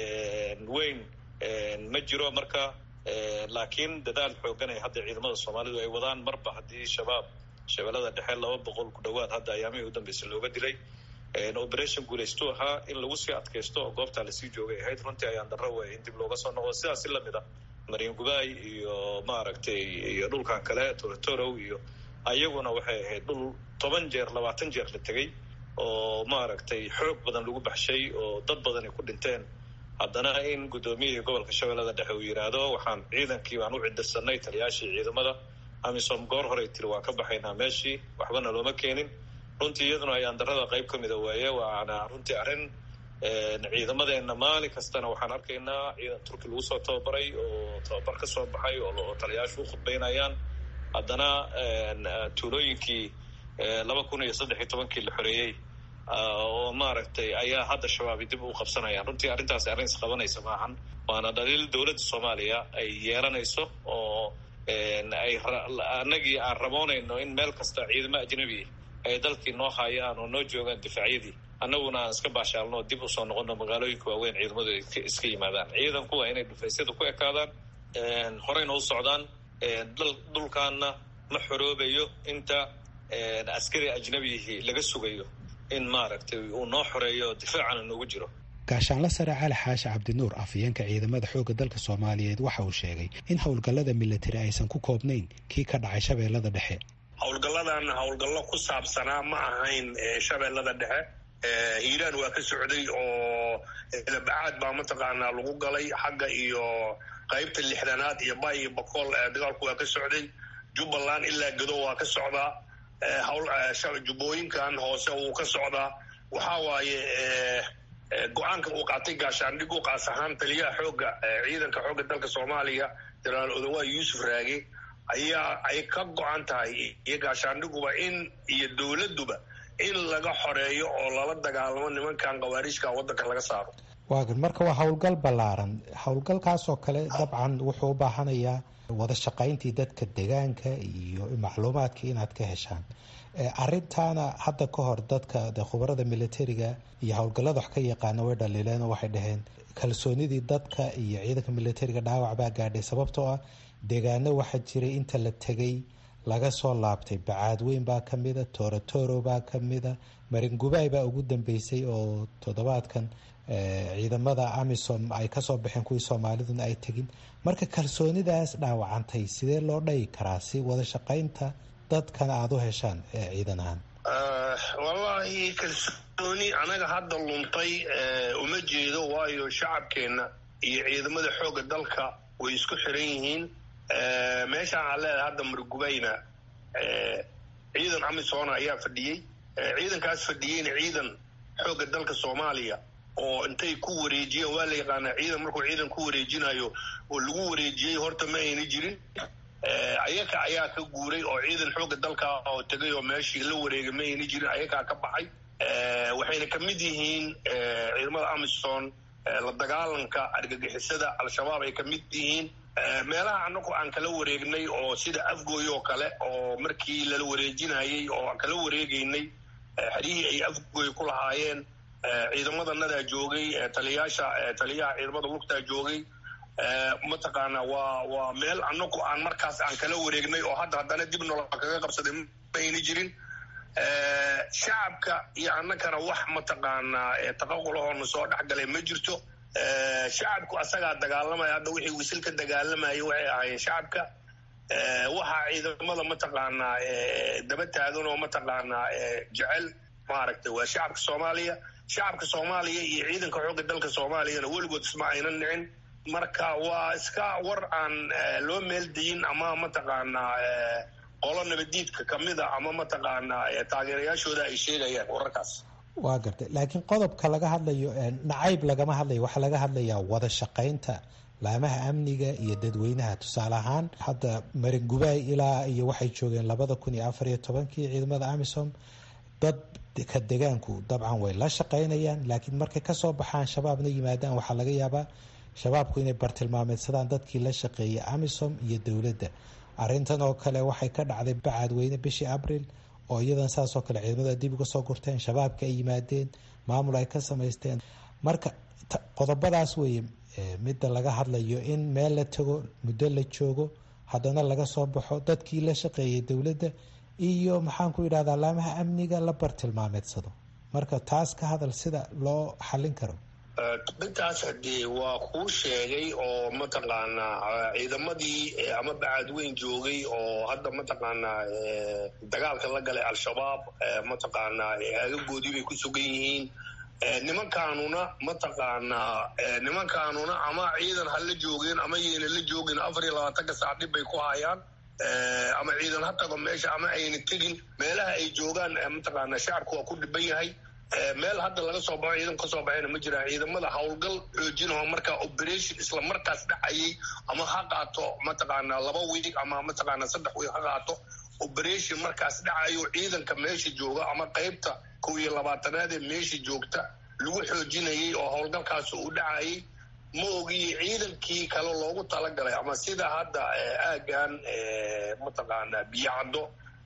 I: weyn ma jiro marka laakiin dadaal xoogan ay hadda ciidamada soomaalidu ay wadaan marba haddii shabaab shabeellada dhexe laba boqol ku dhowaad hadda ayaamihii u dambeysay looga dilay operation guulaystu ahaa in lagu sii adkaysto oo goobtaa lasii joogay ahayd runtii ayaan darro weeye in dib looga soo noqdo sidaas si lamid a mariin gubaay iyo maaragtay iyo dhulkan kale torotorow iyo ayaguna waxay ahayd dhul toban jeer labaatan jeer la tegey oo maaragtay xoog badan lagu baxshay oo dad badan ay ku dhinteen haddana in guddoomiyihii gobolka shabeellada dhexe uu yidhaahdo waxaan ciidankii baan u cidirsanay taliyaashii ciidamada amisom goor horey tiri waan ka baxaynaa meeshii waxbana looma keenin runtii iyaduna ayaan darada qayb ka mida waaye waana runtii arrin ciidamadeena maalin kastana waxaan arkaynaa ciidan turki lagu soo tababaray oo tababar ka soo baxay oo taliyaashu u khudbaynayaan haddana tuulooyinkii laba kun iyo saddex iyo tobankii la xoreeyey oo maaragtay ayaa hadda shabaabi dib u qabsanayaan runtii arrintaasi arrin isqabanaysa maahan waana dhaliil dowladda soomaaliya ay yeelanayso oo ay annagii aan raboonayno in meel kasta ciidamo ajnabi ay dalkii noo hayaan oo noo joogaan difaacyadii annaguna aan iska baashaalno dib usoo noqono magaalooyinka waaweyn ciidamadu iska yimaadaan ciidanku waa inay dhufaysyada ku ekaadaan horeyna u socdaan dhulkaana ma xoroobayo inta askari ajnabiyihii laga sugayo in maaragtay uu noo xoreeyo difaacana noogu jiro
G: gaashaanla sare cali xaashi cabdinuur afhayeenka ciidamada xoogga dalka soomaaliyeed waxa uu sheegay in howlgallada militari aysan ku koobnayn kii ka dhacay shabeellada dhexe
C: howlgalladan howlgallo ku saabsanaa ma ahayn shabeellada dhexe hiiraan waa ka socday oo labacaad baa mataqaanaa lagu galay xagga iyo qaybta lixdanaad iyo bay iyo bakool dagaalku waa ka socday jubbaland ilaa gado waa ka socdaa jubbooyinkan hoose wuu ka socdaa waxaa waaye go-aanka uu qaatay gaashaandhigu qaas ahaan taliyaha xoogga ciidanka xoogga dalka soomaaliya jenaraal odawaa yuusuf raage ayaa ay ka go-an tahay iyo gaashaandhiguba in iyo dowladduba in laga xoreeyo oo lala dagaalamo nimankan khawaariijka waddanka laga saaro
G: waagan marka waa howlgal ballaaran howlgalkaasoo kale dabcan wuxuu u baahanayaa wada shaqayntii dadka degaanka iyo macluumaadka inaad ka heshaan arintaana hadda ka hor dadka de khubarada militariga iyo howlgallada wax ka yaqaana way dhaliileen oo waxay dhaheen kalsoonidii dadka iyo ciidanka militariga dhaawac baa gaadhay sababtoo ah deegaano waxaa jiray inta la tegay laga soo laabtay bacaadweyn baa ka mida toorotoro baa ka mida maringubaay baa ugu dambeysay oo toddobaadkan ciidamada amisom ay kasoo baxeen kuwii soomaaliduna ay tegin marka kalsoonidaas dhaawacantay sidee loo dhagi karaa si wada shaqaynta dadkana aada u heshaan ciidan ahaan
C: wallaahi kalsooni anaga hadda luntay uma jeedo waayo shacabkeenna iyo ciidamada xoogga dalka way isku xiran yihiin meeshaan aan leedahay hadda margubayna ciidan amisona ayaa fadhiyey ciidankaas fadhiyeyna ciidan xoogga dalka soomaaliya oo intay ku wareejiyeen waa la yaqaanaa ciidan markuu ciidan ku wareejinayo oo lagu wareejiyey horta ma ayna jirin ayaka ayaa ka guuray oo ciidan xoogga dalka oo tegay oo meeshii la wareegay ma ayna jirin ayakaa ka baxay waxayna ka mid yihiin ciidamada amison la dagaalanka argagixisada al-shabaab ay ka mid yihiin meelaha anagu aan kala wareegnay oo sida afgooy oo kale oo markii lala wareejinayey oo aan kala wareegaynay xeryihii ay afgooy ku lahaayeen ciidamadannadaa joogay taliyaasha taliyaha ciidamada lugtaa joogay mataqaana waa waa meel anagu aan markaas aan kala wareegnay oo hadda haddana dib nolol kaga qabsaday ma ayna jirin shacabka iyo annagana wax mataqaanaa taqaqulahoona soo dhexgalay ma jirto shacabku asagaa dagaalamaya hadda wixii wisil ka dagaalamayay waxay ahaayeen shacabka waxaa ciidamada mataqaanaa daba taagan oo mataqaanaa jecel maaragtay waa shacabka soomaaliya shacabka soomaaliya iyo ciidanka xoogga dalka soomaaliyana weligood isma aynan nicin marka waa iska war aan loo meeldayin ama mataqaanaa qolo nabadiidka kamida ama mataqaanaa taageerayaashooda ay sheegayaan wararkaas
G: waa gartay laakiin qodobka laga hadlayo nacayb lagama hadlayo waxaa laga hadlayaa wada shaqaynta laamaha amniga iyo dadweynaha tusaale ahaan hadda maringubaay ilaa iyo waxay joogeen labada kun iyo afar iyo tobankii ciidamada amisom dad ka degaanku dabcan way la shaqaynayaan laakiin markay kasoo baxaan shabaabna yimaadaan waxaa laga yaabaa shabaabku inay bartilmaameedsadaan dadkii la shaqeeyay amisom iyo dowladda arrintan oo kale waxay ka dhacday bacaadweyne bishii abril oo iyadan saasoo kale ciidamada dib uga soo gurteen shabaabka ay yimaadeen maamul ay ka samaysteen marka qodobadaas weeye midda laga hadlayo in meel la tago muddo la joogo haddana laga soo baxo dadkii la shaqeeyay dowladda iyo maxaan ku yidhahdaa laamaha amniga la bartilmaameedsado marka taas ka hadal sida loo xallin karo
C: intaas hadee waa kuu sheegay oo mataqaanaa ciidamadii ama bacaadweyn joogay oo hadda mataqaanaa dagaalka la galay al-shabaab mataqaanaa agagoodii bay ku sugan yihiin nimankaanuna mataqaanaa nimankaanuna ama ciidan ha la joogeen ama yayna la joogin afar iyo labaatanka saac dhib bay ku hayaan ama ciidan ha tago meesha ama ayna tegin meelaha ay joogaan mataqaanaa shacabku waa ku dhiban yahay meel hadda laga soo baxo ciidan kasoo baxayna ma jiraan ciidamada howlgal xoojinao markaa operation isla markaas dhacayay ama ha qaato mataqaanaa laba wiig ama mataqaanaa saddex wiig ha qaato operation markaas dhacayo ciidanka meesha jooga ama qeybta kow iyo labaatanaad ee meesha joogta lagu xoojinayay oo howlgalkaas uu dhacayay ma ogiye ciidankii kale loogu talagalay ama sida hadda aagan mataqaanaa biyacaddo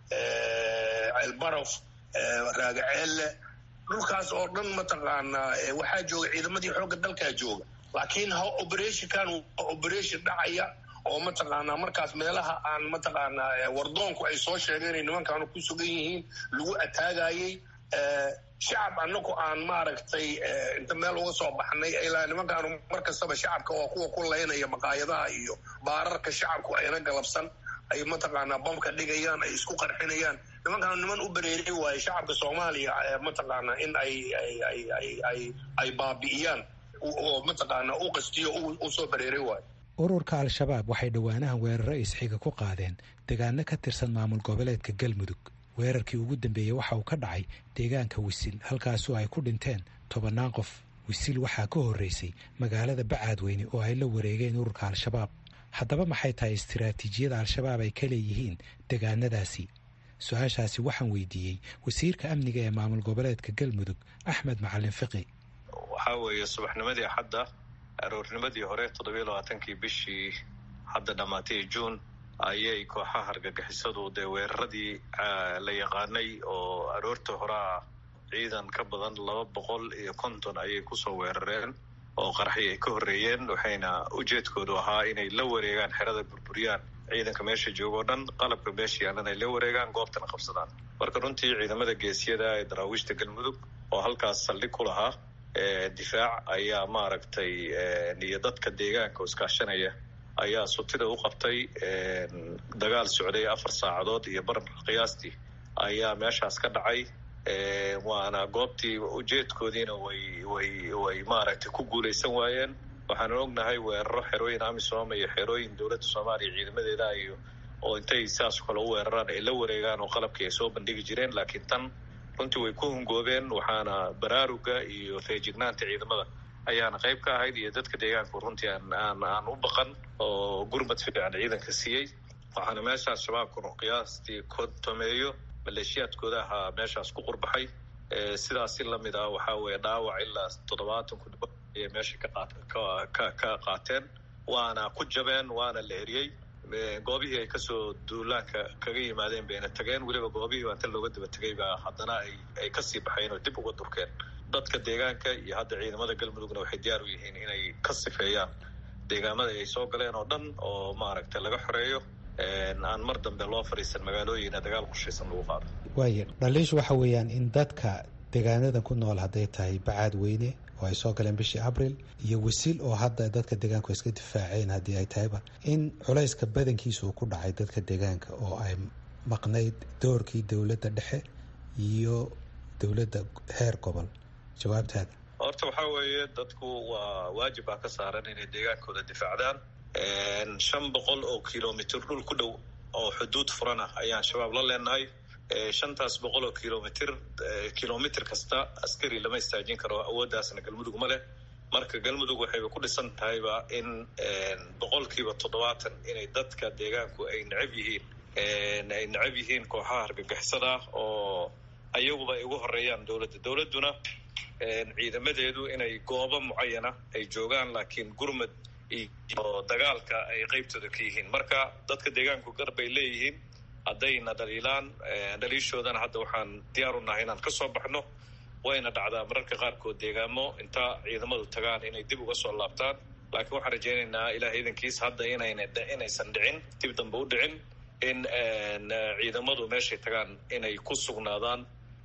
C: ceelbarof raagaceelle dhulkaas oo dhan mataqaanaa waxaa jooga ciidamadii xoogga dalkaa jooga laakiin operationkan waa operation dhacaya oo mataqaanaa markaas meelaha aan mataqaanaa wardoonku ay soo sheegeen inay nimankaanu ku sugan yihiin lagu ataagayey shacab anagu aan maaragtay inta meel uga soo baxnay ilaa nimankaanu mar kastaba shacabka waa kuwa ku laynaya maqaayadaha iyo baararka shacabku ayna galabsan ay mataqaanaa bamka dhigayaan ay isku qarxinayaan nimankaanu niman u bereeri waaye shacabka soomaaliya mataqaanaa in ay ay ay baabi'iyaan oo mataqaanaa u qastiyo u soo bereeri waayo
G: ururka al-shabaab waxay dhowaanahan weeraro isxiga ku qaadeen deegaano ka tirsan maamul goboleedka galmudug weerarkii ugu dambeeyey waxa uu ka dhacay deegaanka wisil halkaasoo ay ku dhinteen tobannaan qof wisil waxaa ka horreysay magaalada bacaadweyne oo ay la wareegeen ururka al-shabaab haddaba maxay tahay istiraatiijiyada al-shabaab ay ka leeyihiin deegaanadaasi su-aashaasi waxaan weydiiyey wasiirka amniga ee maamul goboleedka galmudug axmed macalin fiqi
I: waxaa weeye subaxnimadii xadda aroornimadii hore toddobiyo labaatankii bishii hadda dhammaatay juun ayay kooxaha argagixisadu dee weeraradii la yaqaanay oo aroorta horaa ciidan ka badan laba boqol iyo konton ayay kusoo weerareen oo qaraxi ay ka horreeyeen waxayna ujeedkoodu ahaa inay la wareegaan xerada burburiyaan ciidanka meesha jooga o dhan qalabka meesha yaalan ay la wareegaan goobtana qabsadaan marka runtii ciidamada geesiyada ee daraawiishta galmudug oo halkaas saldhig ku lahaa difaac ayaa maaragtay iyo dadka deegaanka oo iskaashanaya ayaa sutida u qabtay dagaal socday afar saacadood iyo bar qiyaastii ayaa meeshaas ka dhacay waana goobtii ujeedkoodiina way way way maaragtay ku guulaysan waayeen waxaanu ognahay weeraro xerooyin amisom iyo xerooyin dowladda soomaaliya ciidamadeeda iyo oo intay saas kale u weeraraan ay la wareegaan oo qalabkii ay soo bandhigi jireen laakiin tan runtii way ku hungoobeen waxaana baraaruga iyo feejignaanta ciidamada ayaana qayb ka ahayd iyo dadka deegaanku runtii aan aan aan u baqan oo gurmad fiican ciidanka siiyey waxaana meeshaas shabaabkunu qiyaastii kontomeeyo maleeshiyaadkooda ahaa meeshaas ku qurbaxay sidaas si lamid ah waxaa weeye dhaawac ilaa toddobaatan ku dhibo ayay meesha ka ka ka qaateen waana ku jabeen waana la eriyey goobihii ay kasoo duulaanka kaga yimaadeen bayna tageen weliba goobihii baa inta looga daba tegay baa haddana ay ay kasii baxeen oo dib uga durkeen dadka deegaanka iyo hadda ciidamada galmudugna waxay diyaar u yihiin inay ka sifeeyaan deegaamada ay soo galeen oo dhan oo maaragtay laga xoreeyo aan mar dambe loo fadhiisan magaalooyina dagaal qorshaysan lagu qaado
G: waaya dhaliishu waxa weeyaan in dadka deegaanadan ku nool hadday tahay bacaad weyne oo ay soo galeen bishii abril iyo wasiil oo hadda dadka deegaanku iska difaaceen haddii ay tahayba in culayska badankiisa uu ku dhacay dadka deegaanka oo ay maqnayd doorkii dowladda dhexe iyo dowladda heer gobol jawaabtaada
I: horta waxaa weeye dadku waa waajib baa ka saaran inay deegaankooda difaacdaan shan boqol oo kilomitr dhul ku dhow oo xuduud furan ah ayaan shabaab la leenahay shantaas boqol oo kilomitr kilomitr kasta askari lama istaajin karo awooddaasna galmudug ma leh marka galmudug waxayba ku dhisan tahayba in boqolkiiba toddobaatan inay dadka deegaanku ay necab yihiin ay necab yihiin kooxaha argagixisada oo ayaguba ay ugu horeeyaan dowladda dowladduna ciidamadeedu inay goobo mucayana ay joogaan laakiin gurmad iyo dagaalka ay qeybtooda ka yihiin marka dadka deegaanku gar bay leeyihiin haddayna dhaliilaan dhaliishoodana hadda waxaan diyaar u nahay inaan ka soo baxno wayna dhacdaa mararka qaarkood deegaamo inta ciidamadu tagaan inay dib uga soo laabtaan laakiin waxaan rajaynaynaa ilaah iidankiis hadda inayna inaysan dhicin dib dambe u dhicin in ciidamadu meeshay tagaan inay ku sugnaadaan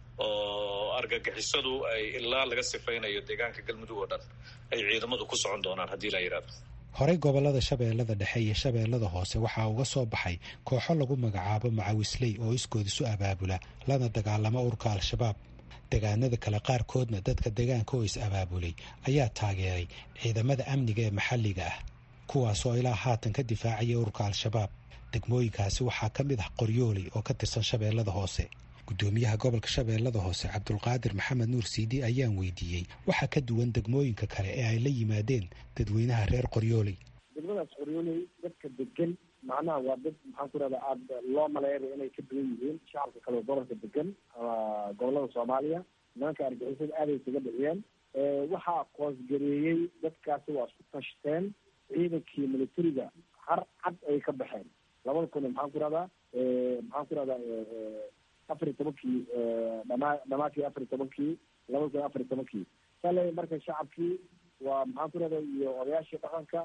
I: oo argagixisadu ay ilaa laga sifaynayo deegaanka galmudug oo dhan ay ciidamadu ku socon doonaan haddii la yidhahdo
G: horey gobollada shabeellada dhexe iyo shabeellada hoose waxaa uga soo baxay kooxo lagu magacaabo macawisley oo iskood isu abaabula lana dagaalama urka al-shabaab deegaanada kale qaarkoodna dadka deegaanka oo is abaabulay ayaa taageeray ciidamada amniga ee maxalliga ah kuwaasoo ilaa haatan ka difaacaya urka al-shabaab degmooyinkaasi waxaa ka mid ah qoryooley oo ka tirsan shabeellada hoose guddoomiyaha gobolka shabeellada hoose cabdulqaadir maxamed nuur siidi ayaan weydiiyey waxaa ka duwan degmooyinka kale ee ay la yimaadeen dadweynaha reer qoryooley
J: degmadaas qoryooley dadka degan macnaha waa dad maxaan ku rahdaa aada loo maleeyayo inay ka duwan yihiin shacabka kale gobolka degan gobolada soomaaliya nimanka argixisada aaday isaga dhiciyeen waxaa qoosgareeyey dadkaasi waa isku tashteen ciidankii militariga har cad ay ka baxeen labada kun maxaan ku rahdaa maxaan ku rahdaa afar iyo tobankii dhamaa dhamaadkii afar iyo tobankii laba kun afar iyo tobankii sale marka shacabkii waa maxaan ku rahda iyo odayaashii dhaqanka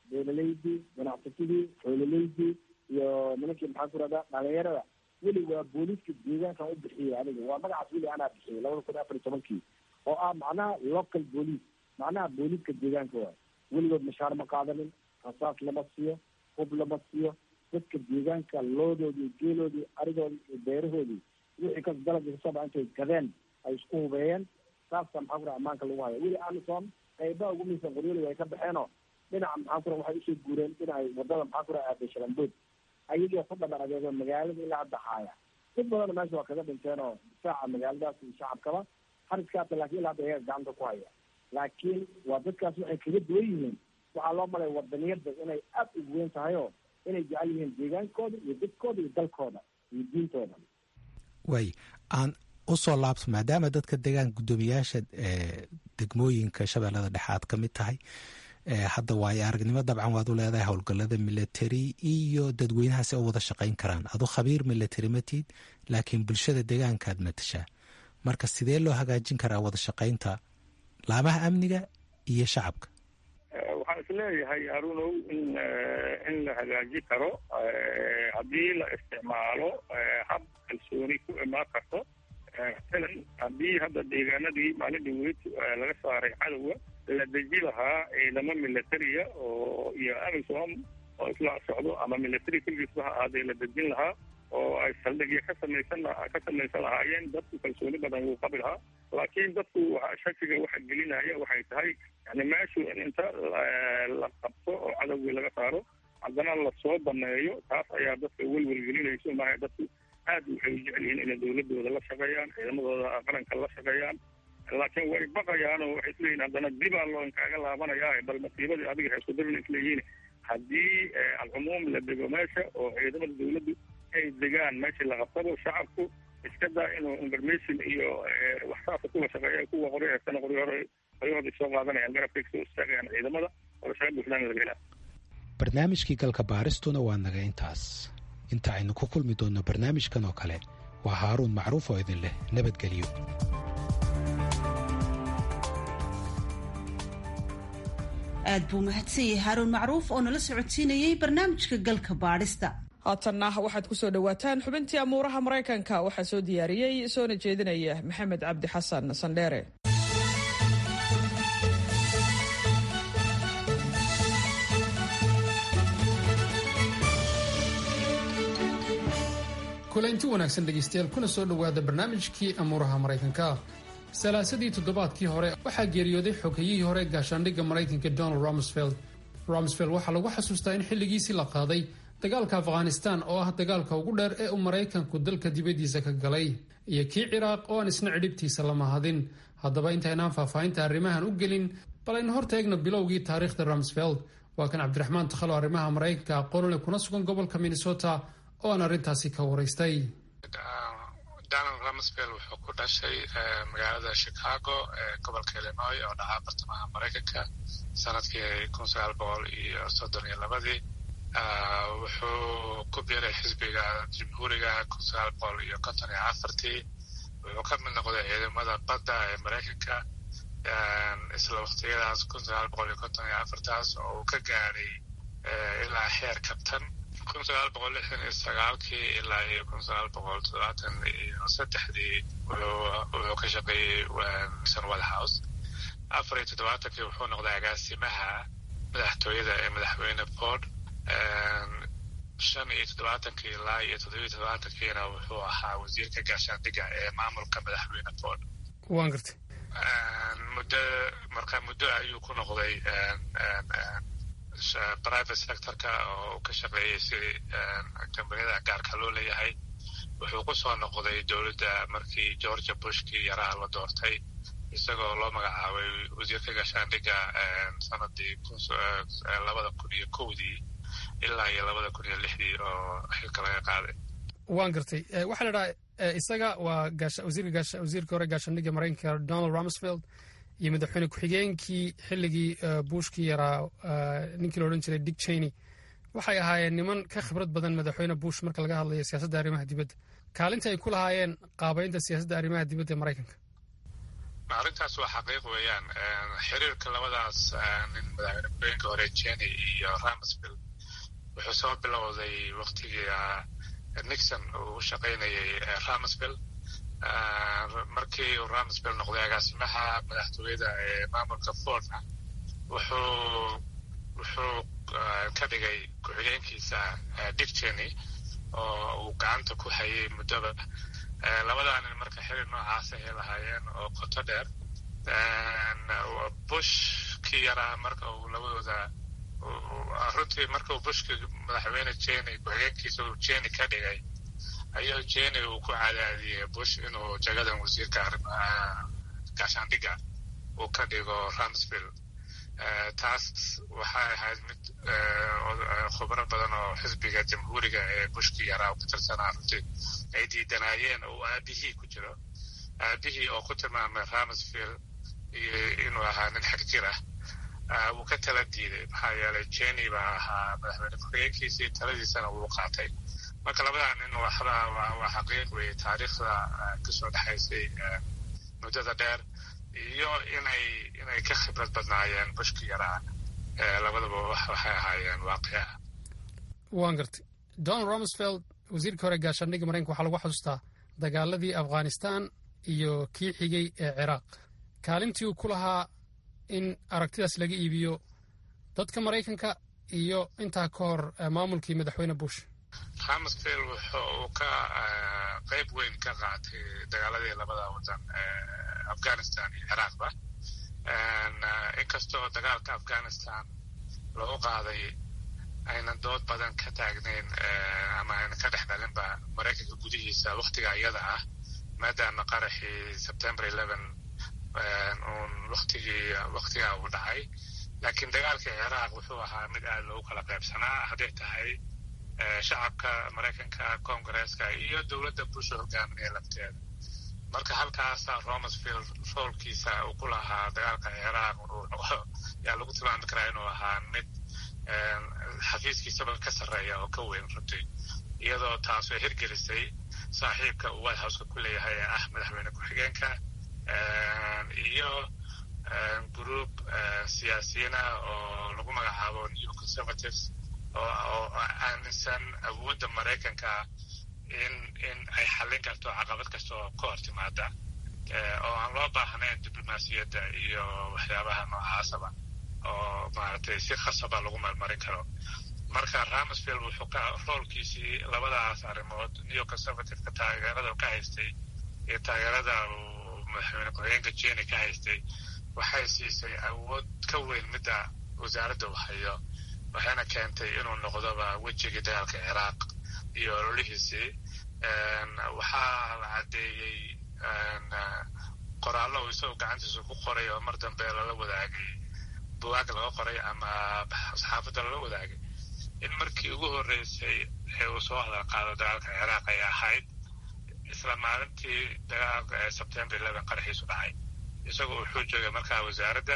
J: beelaleydii ganacsatadii xoolaleydii iyo nimankii maxaa ku rahda dhalinyarada weli waa booliiska deegaankan u bixiyey aniga waa magacaas weli anaa bixiyey labada kun afar iyo tobankii oo ah macnaha local police macnaha booliiska deegaanka waay weligood mashaar ma qaadanin rasaas lama siiyo hub lama siiyo dadka deegaanka loodoodii iyo geeloodii arigoodii iyo beerahoodii wixii kas dalabka kasooba intay gadeen ay isku hubeeyeen saasa maxaa kura ammaanka lagu haya weli amison qaybaha ugu miisan qoryoli ay ka baxeenoo dhinaca maxaa kura waxay usoo guureen dhinacay wadada maxaa kura aaday shalambood ayagii ku dhaban adeego magaalada ilaa hadda haaya dad badanna meesha waa kaga dhinteen oo difaaca magaaladaas iyo shacabkaba hariskaasa laakiin ilaa hadda ayaga gacanta ku haya laakiin waa dadkaas waxay kaga duwan yihiin waxaa loo malaya wadaniyada inay aada ugu weyn tahay oo inay jecel yihiin deegaankooda iyo dadkooda iyo dalkooda iyo diintooda
G: waay aan usoo laabto maadaama dadka deegaan guddoomiyaasha degmooyinka shabeellada dhexe aad ka mid tahay hadda waayo aragnimo dabcan waad u leedahay howlgallada military iyo dadweynahaasi oo wada shaqayn karaan adu khabiir military matid laakiin bulshada deegaankaad matashaa marka sidee loo hagaajin karaa wada shaqaynta laamaha amniga iyo shacabka
H: waxaan isleeyahay harunow in in la hagaaji karo haddii la isticmaalo hab kalsooni ku imaan karto masalan haddii hadda deegaanadii maalinii weyd laga saaray cadowga la deji lahaa ciidamo militariya oo iyo amisom oo isla socdo ama military keligiisba ha ahaadee la dejin lahaa oo ay saldhigya ka samaysan ka samaysan lahaayeen dadku kalsooni badan wuu qabi lahaa laakiin dadku shakiga waxa gelinaya waxay tahay yani meeshu in inta la qabto oo cadowgii laga saaro haddana lasoo baneeyo taas ayaa dadka welwel gelinayso maaha dadku aad waxay u jecel yihiin inay dawladooda la shaqeeyaan ciidamadooda qaranka la shaqeeyaan laakiin way baqayaan oo waxay isleeyihin haddana dibaa loo inkaaga laabanaya bal masiibadii adiga ha isku darin isleeyihiin haddii alcumuum la dego meesha oo ciidamada dawladdu ay degaan meeshii la qabtabo shacabku iska daa inuu information iyo waxsaasa kuwa shaqeeya kuwa qori haystana qori hore qoryahoodii soo qaadanayaan garabkay kasoo istaagayaan ciidamada oo shaqa buuxdaan laga helaa
G: barnaamijkii galka baaristuna waa naga intaas inta aynu ku kulmi doonno barnaamijkan oo kale waa haaruun macruuf oo idin leh nabadgelyo
B: aad buu mahadsan yahay haaruun macruuf oo nala socodsiinayey barnaamijka galka baadhista
A: haatanna waxaad ku soo dhowaataan xubintii amuuraha maraykanka waxaa soo diyaariyey soona jeedinaya maxamed cabdi xasan sandheere
K: kulaynti wanaagsan dhegaystayaal kuna soo dhowaada barnaamijkii amuuraha maraykanka salaasadii toddobaadkii hore waxaa geeriyooday xogayihii hore gaashaandhigga maraykanka donald rumsfeld rumsfeld waxaa lagu xasuustaa in xilligiisii la qaaday dagaalka afghanistan oo ah dagaalka ugu dheer ee uu maraykanku dalka dibaddiisa ka galay iyo kii ciraaq oo aan isna cidhibtiisa lama hadin haddaba intaynaan faahfaahinta arrimahan u gelin bal aynu hortaegno bilowgii taariikhda rumsfeld waa kan cabdiraxmaan takhalo arrimaha maraykanka aqoonule kuna sugan gobolka minnesota oo aan arrintaasi ka waraystay
L: donald rumsfeld wuxuu ku dhashay magaalada chicago ee gobolka illinois oo dhahaa bartamaha maraykanka sanadkii kun sagaal boqol iyo soddon iyo labadii wuxuu ku biiray xisbiga jamhuuriga kun sagaal boqol iyo konton iyo afartii wuxuu ka mid noqday ciidamada badda ee maraykanka isla waqtiyadaas kun sagaal boqol iyo konton iyo afartaas oo uu ka gaadhay ilaa xeer kabtan kun sagaal boqol lixdan iyo sagaalkii ilaa iyo kun sagaal boqol toddobaatan iyo saddexdii wuxuu ka shaqeeyey san white house afar iyo toddobaatankii wuxuu noqday agaasimaha madaxtooyada ee madaxweyne ford shan iyo toddobaatankii ilaa iyo toddobiyo toddobaatankiina wuxuu ahaa wasiirka gaashaandhigga ee maamulka madaxweyne ford
K: waan gartay
L: muddo marka muddo ayuu ku noqday private sectorka oo uu ka shaqeeyey sidii kambaniyada gaarka loo leeyahay wuxuu ku soo noqday dowladda markii georgia bushkii yaraha la doortay isagoo loo magacaabay wasiirka gaashaandhigga sanadii labada kun iyo kowdii ilaa iyo labada kun iyo lixdii oo xilka laga qaaday
K: waan gartay waxaa la dhahaa isaga waa wasiirka hore gaashaandhigga maraykanka donald rumsfeld iyo madaxweyne ku-xigeenkii xilligii bushkii yaraa ninkii la odhan jiray dick cheney waxay ahaayeen niman ka khibrad badan madaxweyne bush marka laga hadlayo siyaasadda arrimaha dibadda kaalinta ay ku lahaayeen qaabaynta siyaasadda arrimaha dibadda ee maraykanka
L: arrintaas waa xaqiiq weeyaan xiriirka labadaas nin madaxweyne ku-xigeenka hore jenny iyo ramsville wuxuu soo bilowday waktigii nixon uu u shaqaynayay ramsville markii uu ramsville noqday agaasimaha madaxtooyada ee maamulka fordna wuxuu wuxuu ka dhigay ku-xigeenkiisa dick jenny oo uu gacanta ku hayay muddoba labadaa nin marka xiriir noocaas ay lahaayeen oo qoto dheer bush kii yaraa marka uu labadooda runtii marka uu bushki madaxweyne jenny ku-xigeenkiisa uu jenny ka dhigay ayuu jenny uu ku cadaadiyey bush inuu jagadan wasiirka gaashaandhigga uu ka dhigo ramsville taas waxay ahayd mid khubro badan oo xisbiga jamhuuriga ee bushki yaraa ka tirsanaa runtii ay diidanaayeen oo aabihii ku jiro aabihii oo ku tilmaamay ramsville inuu ahaa nin xag jir ah wuu ka tala diiday maxaa yeelay jenny baa ahaa madaxweyne ku-xigeenkiisii taladiisana wuu qaatay marka labadaa nin waxba waa xaqiiq weeye taariikhda kasoo dhexaysay muddada dheer iyo inay inay ka khibrad badnaayeen bushki yaraa labadaba waxay ahaayeen waaqica
K: waan gartay don romsfeld wasiirkii hore gaashaandhigga maraykanka waxaa lagu xasuustaa dagaaladii afghanistan iyo kii xigay ee ciraaq kaalintii uu ku lahaa in aragtidaas laga iibiyo dadka maraykanka iyo intaa ka hor maamulkii madaxweyne bush
L: ramsville wuxuu ka qayb weyn ka qaatay dagaaladii labada wadan afghanistan iyo ciraaqba inkastoo dagaalka afghanistan lagu qaaday aynan dood badan ka taagnayn ama aynan ka dhex dhalinba maraykanka gudihiisa waktiga iyada ah maadaama qaraxii september eleven uun waktigii waktigaa uu dhacay laakiin dagaalkii ciraaq wuxuu ahaa mid aad loogu kala qaybsanaa hadday tahay shacabka maraykanka koongareeska iyo dowladda busha hogaaminaya lafteeda marka halkaasa romsville roolkiisa uu ku lahaa dagaalka ciraaq yaa lagu tilmaami karaa inuu ahaa mid xafiiskiisaba ka sarreeya oo ka weyn runtii iyadoo taas ay hirgelisay saaxiibka uu white houseka ku leeyahay ee ah madaxweyne ku-xigeenka iyo group siyaasiyiina oo lagu magacaabo new conservatives oo aaminsan awoodda maraykanka in in ay xallin karto caqabad kasta oo ka hor timaada oo aan loo baahnayn diblomaasiyadda iyo waxyaabaha noocaasaba oo maaragtay si khasaba lagu marmarin karo marka ramsville wuxuu ka roolkiisii labadaas arrimood new conservativeka taageerada ka haystay iyo taageerada uu madaxweyne ku-xigeenka jenny ka haystay waxay siisay awood ka weyn midda wasaaradda uu hayo waxayna keentay inuu noqdoba wejigii dagaalka ciraaq iyo ololihiisii waxaa la caddeeyey qoraallo uu isagoo gacantiisa ku qoray oo mar dambe lala wadaagay bugaag laga qoray ama saxaafadda lala wadaagay in markii ugu horreysay ee uu soo hadal qaado dagaalka ciraaq ay ahayd isla maalintii dagaalka ee sebtember eleven qaraxiisu dhacay isagoo wuxuu joogay markaa wasaaradda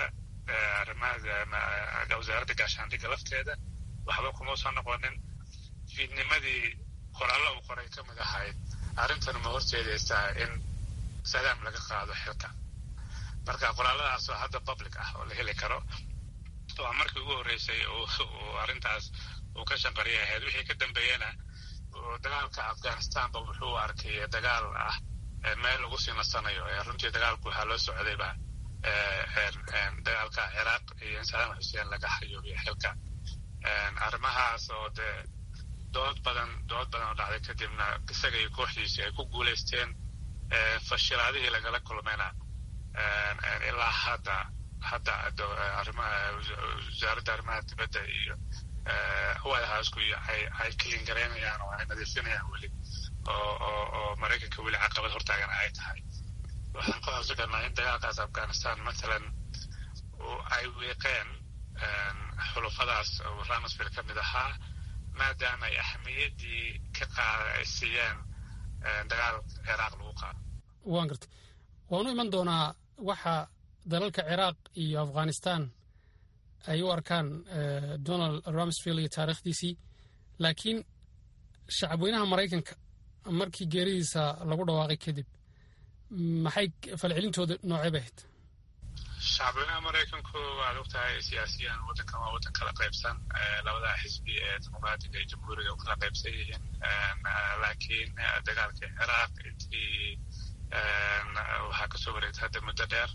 L: arrimaha wasaaradda gaashaandhigga lafteeda waxba kuma soo noqonin fiidnimadii qoraallo uu qoray ka mid ahayd arrintan ma horjeedaysaa in salaam laga qaado xilka marka qoraalladaas oo hadda public ah oo la heli karo waa markii ugu horreysay uu arrintaas uu ka shanqariya ahayd wixii ka dambeeyena dagaalka afghanistanba wuxuu arkay dagaal ah meel lagu sii nasanayo runtii dagaalku waxaa loo socdayba dagaalka ciraaq iyo in salaam xuseen laga xayoobiyo xilka arrimahaas oo dee dood badan dood badan oo dhacday kadibna isaga iyo kooxdiisii ay ku guulaysteen fashilaadihii lagala kulmayna ilaa hadda hadda arrimaha wasaaradda arrimaha dibadda iyo white housku iyo ay ay clean garaynayaan oo ay nadiifinayaan weli oo oo oo maraykanka weli caqabad hortaagana ay tahay waxaan ku xusi karnaa in dagaalkaas afghanistan mathalan ay wiiqeen xulufadaas oo ramsville ka mid ahaa maadaama ay ahmiyaddii ka qaada ay siiyeen dagaal ciraaq lagu qaado
K: waan gartay waanu iman doonaa waxa dalalka ciraaq iyo afghanistan ay u arkaan donald ramsville iyo taariikhdiisii laakiin shacabweynaha maraykanka markii geeridiisa lagu dhawaaqay kadib maxay falcelintooda noocee bay ahayd
L: shacbweynaha maraykanku waad ogtahay siyaasiyan waddankan waa waddan kala qaybsan labada xisbi ee dimuqraadiga iyo jamhuuriga u kala qaybsan yihiin laakiin dagaalkii ciraaq intii waxaa kasoo wareegtay hadda muddo dheer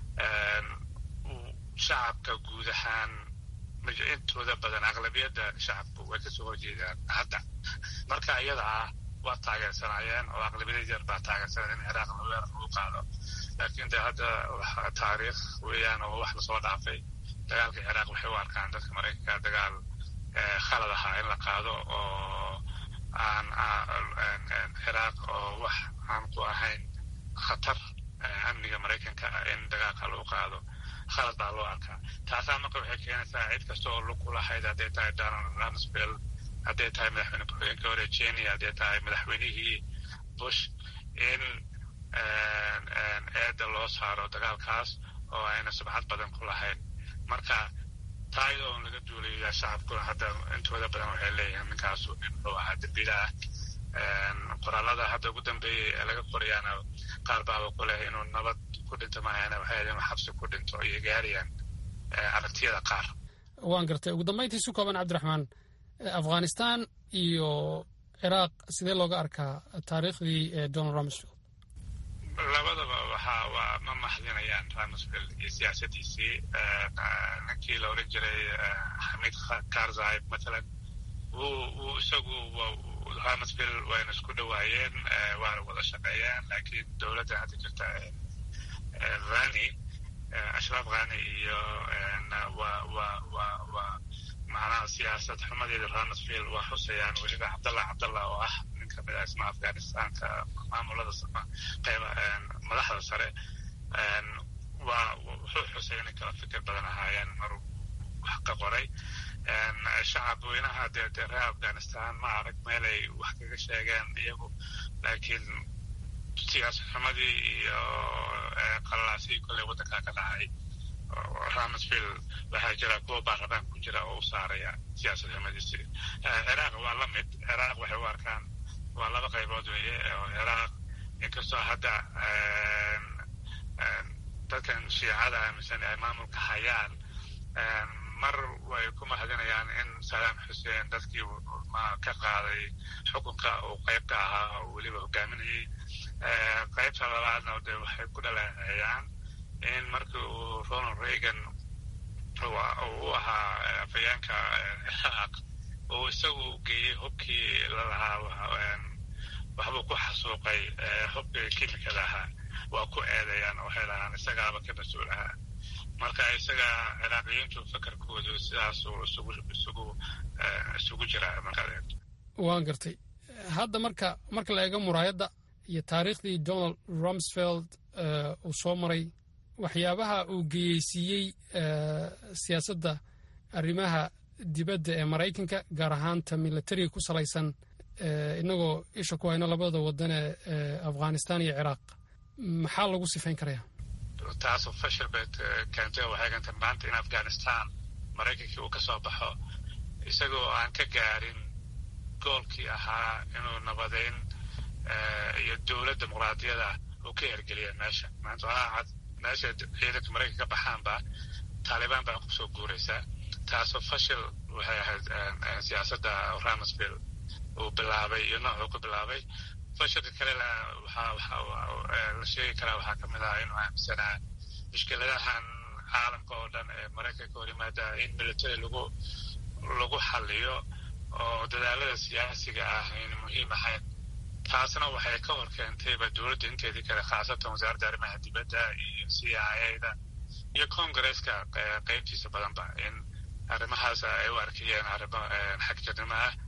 L: shacabka guud ahaan intooda badan aqlabiyadda shacabku way kasoo horjeedaan hadda marka iyada ah waa taageersanaayeen oo aqlabiyada yar baa taageersanaya in ciraaq weerar lagu qaado laakiin de hadda taariikh weeyaan oo wax lasoo dhaafay dagaalka ciraaq waxay u arkaan dadka maraykanka dagaal khalad ahaa in la qaado oo aan ciraaq oo wax aan ku ahayn khatar amniga maraykanka in dagaalka lagu qaado khalad baa loo arkaa taasaa marka waxay keenaysaa cid kasta oo lug ku lahayd hadday tahay donald rumsfeld hadday tahay madaxweyne ku-xigeenka hore jenia hadday tahay madaxweynihii bush in eedda loo saaro dagaalkaas oo ayna subxad badan ku lahayn marka taayada oon laga duulayaa shacabkuna hadda intooda badan waxay leeyihiin ninkaasu nin wuxuu ahaa dembiila ah qoraalada hadda ugu dambeeyey ee laga qorayaana qaar baaba ku leh inuu nabad ku dhinto maahana waxay inuu xabsi ku dhinto iyo gaarayaan aragtiyada qaar
K: waan gartay ugu dambayntii si kooban cabdiraxmaan afghanistan iyo ciraaq sidee looga arkaa taariikhdii donald rumsfeld
L: labadaba waxa waa ma maxdinayaan rumsfeld iyo siyaasadiisii ninkii la oran jiray xamiid karzai matalan wuu isagu rumsfeld wayna isku dhowaayeen waana wada shaqeeyeen laakiin dowladda hadda jirta rani ashraf khani iyo wa wa wa wa macnaha siyaasad xumadeeda rumsfeld waa xusayaan weliba cabdallah cabdallah oo ah nin kamid ah isma afghanistanka maamulada qeyba madaxda sare waa wuxuu xusay inay kala fikir badan ahaayeen maruu wax ka qoray shacab weynaha dee dee reer afghanistan ma arag meelay wax kaga sheegeen iyagu laakiin siyaasad xumadii iyo qalalaasii kolley waddankaa ka dhacay rumsfeld waxaa jira kuwa baarlamaan ku jira oo u saaraya siyaasad xumadiisi ciraaq waa la mid ciraaq waxay u arkaan waa laba qaybood weeye oo ciraaq inkastoo hadda dadkan shiicada aaminsan ay maamulka hayaan mar way ku mahadinayaan in salaam xuseen dadkii ka qaaday xukunka uu qayb ka ahaa oo weliba hogaaminayay qaybta labaadna de waxay ku dhaleeceeyaan in markii uu ronald reagan u ahaa afayeenka ciraaq uu isagu geeyey hubkii lalahaa waxbuu ku xasuuqay hubkii kimikada ahaa waa ku eedayaan waxay lahaan isagaaba ka mas-uul ahaa marka isaga ciraaqiyiintu fakarkoodu sidaasuu isugu isugu isugu jiraa markaad eegto
K: waan gartay hadda marka marka la eego muraayadda iyo taariikhdii donald rumsfeld uu soo maray waxyaabaha uu geyeysiiyey siyaasadda arrimaha dibadda ee maraykanka gaar ahaanta milatariga ku salaysan inagoo isha ku hayno labada wadan ee afghanistan iyo ciraaq maxaa lagu sifayn karaya
L: taasoo fashil bay keentay oo waxay keentay maanta in afghanistan maraykankii uu ka soo baxo isagoo aan ka gaarin goolkii ahaa inuu nabadeyn iyo dowlad dimuqraadiyada uu ka hergeliya meesha maanta waxaa cad meesha ciidanka maraykanka ka baxaanba taalibaan baa kusoo guuraysa taasoo fashil waxay ahayd siyaasadda rumsfeld uu bilaabay iyo noocuu ku bilaabay fashilka kale la sheegi karaa waxaa ka mid ah inuu aaminsanaa mushkiladahan caalamka oo dhan ee maraykanka hor yimaada in military lagu lagu xaliyo oo dadaalada siyaasiga ah ayna muhiim ahayn taasna waxay ka hor keentayba dowladda inteedii kale khaasatan wasaaradda arrimaha dibadda iyo c i a da iyo congresska qeybtiisa badanba in arrimahaas ay u arkayeen arrimo xagjirnimo ah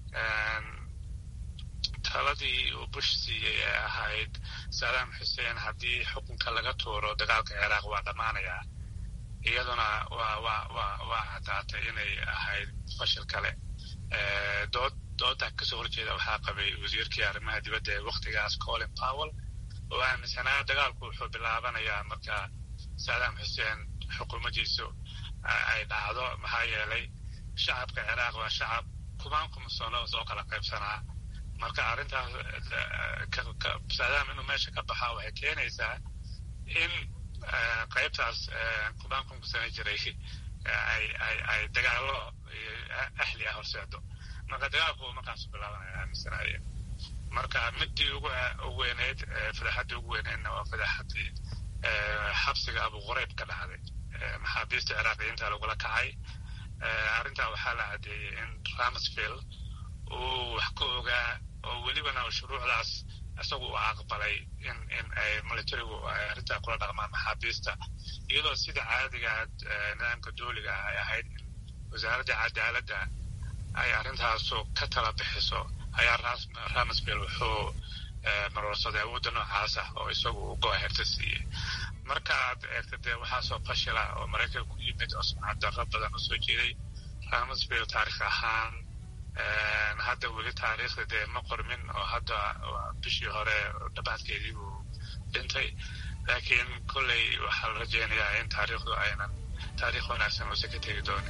L: taladii uu bush siiyey ee ahayd saddam xuseen haddii xukunka laga tuuro dagaalka ciraaq waa dhammaanayaa iyaduna waa waa waa waa caddaatay inay ahayd fashil kale dood dooda kasoo horjeeda waxaa qabay wasiirkii arrimaha dibadda ee waktigaas colin powell oo aaminsanaa dagaalku wuxuu bilaabanayaa marka saddam xuseen xukuumaddiisu ay dhacdo maxaa yeelay shacabka ciraaq waa shacab kumaan kuma sano soo kala qaybsanaa marka arrintaas saadaam inuu meesha ka baxaa waxay keenaysaa in qaybtaas kubaankunka sana jiray ay ay ay dagaalo ahli ah horseedo marka dagaalku markaasu bilaabanaya aaminsanaya marka midii ugu ugu weyneyd fadaxaddii ugu weyneydna waa fadaxaddii xabsiga abu qurayb ka dhacday maxaabiista ciraaqiyiinta lagula kacay arrintaa waxaa la caddeeyey in ramsfield uu wax ka ogaa oo welibana shuruucdaas isagu u aqbalay in in ay militarigu ay arrintaa kula dhaqmaan maxaabiista iyadoo sida caadiga nidaamka dooliga ah ay ahayd in wasaaradda cadaaladda ay arrintaasu ka tala bixiso ayaa ramsfield wuxuu marwarsaday awoodda noocaas ah oo isagu uu go-aherta siiyey markaad eegta dee waxaasoo fashila oo maraykanka ku yimid oo sumcad darro badan u soo jeeday ramsfield taarikh ahaan hadda weli taariikhda dee ma qormin oo hadda bishii hore dhabaadkeedii uu dhintay laakiin kolley waxaa la rajeynayaa in taariikhdu aynan taariikh wanaagsan uusan ka tegi doonin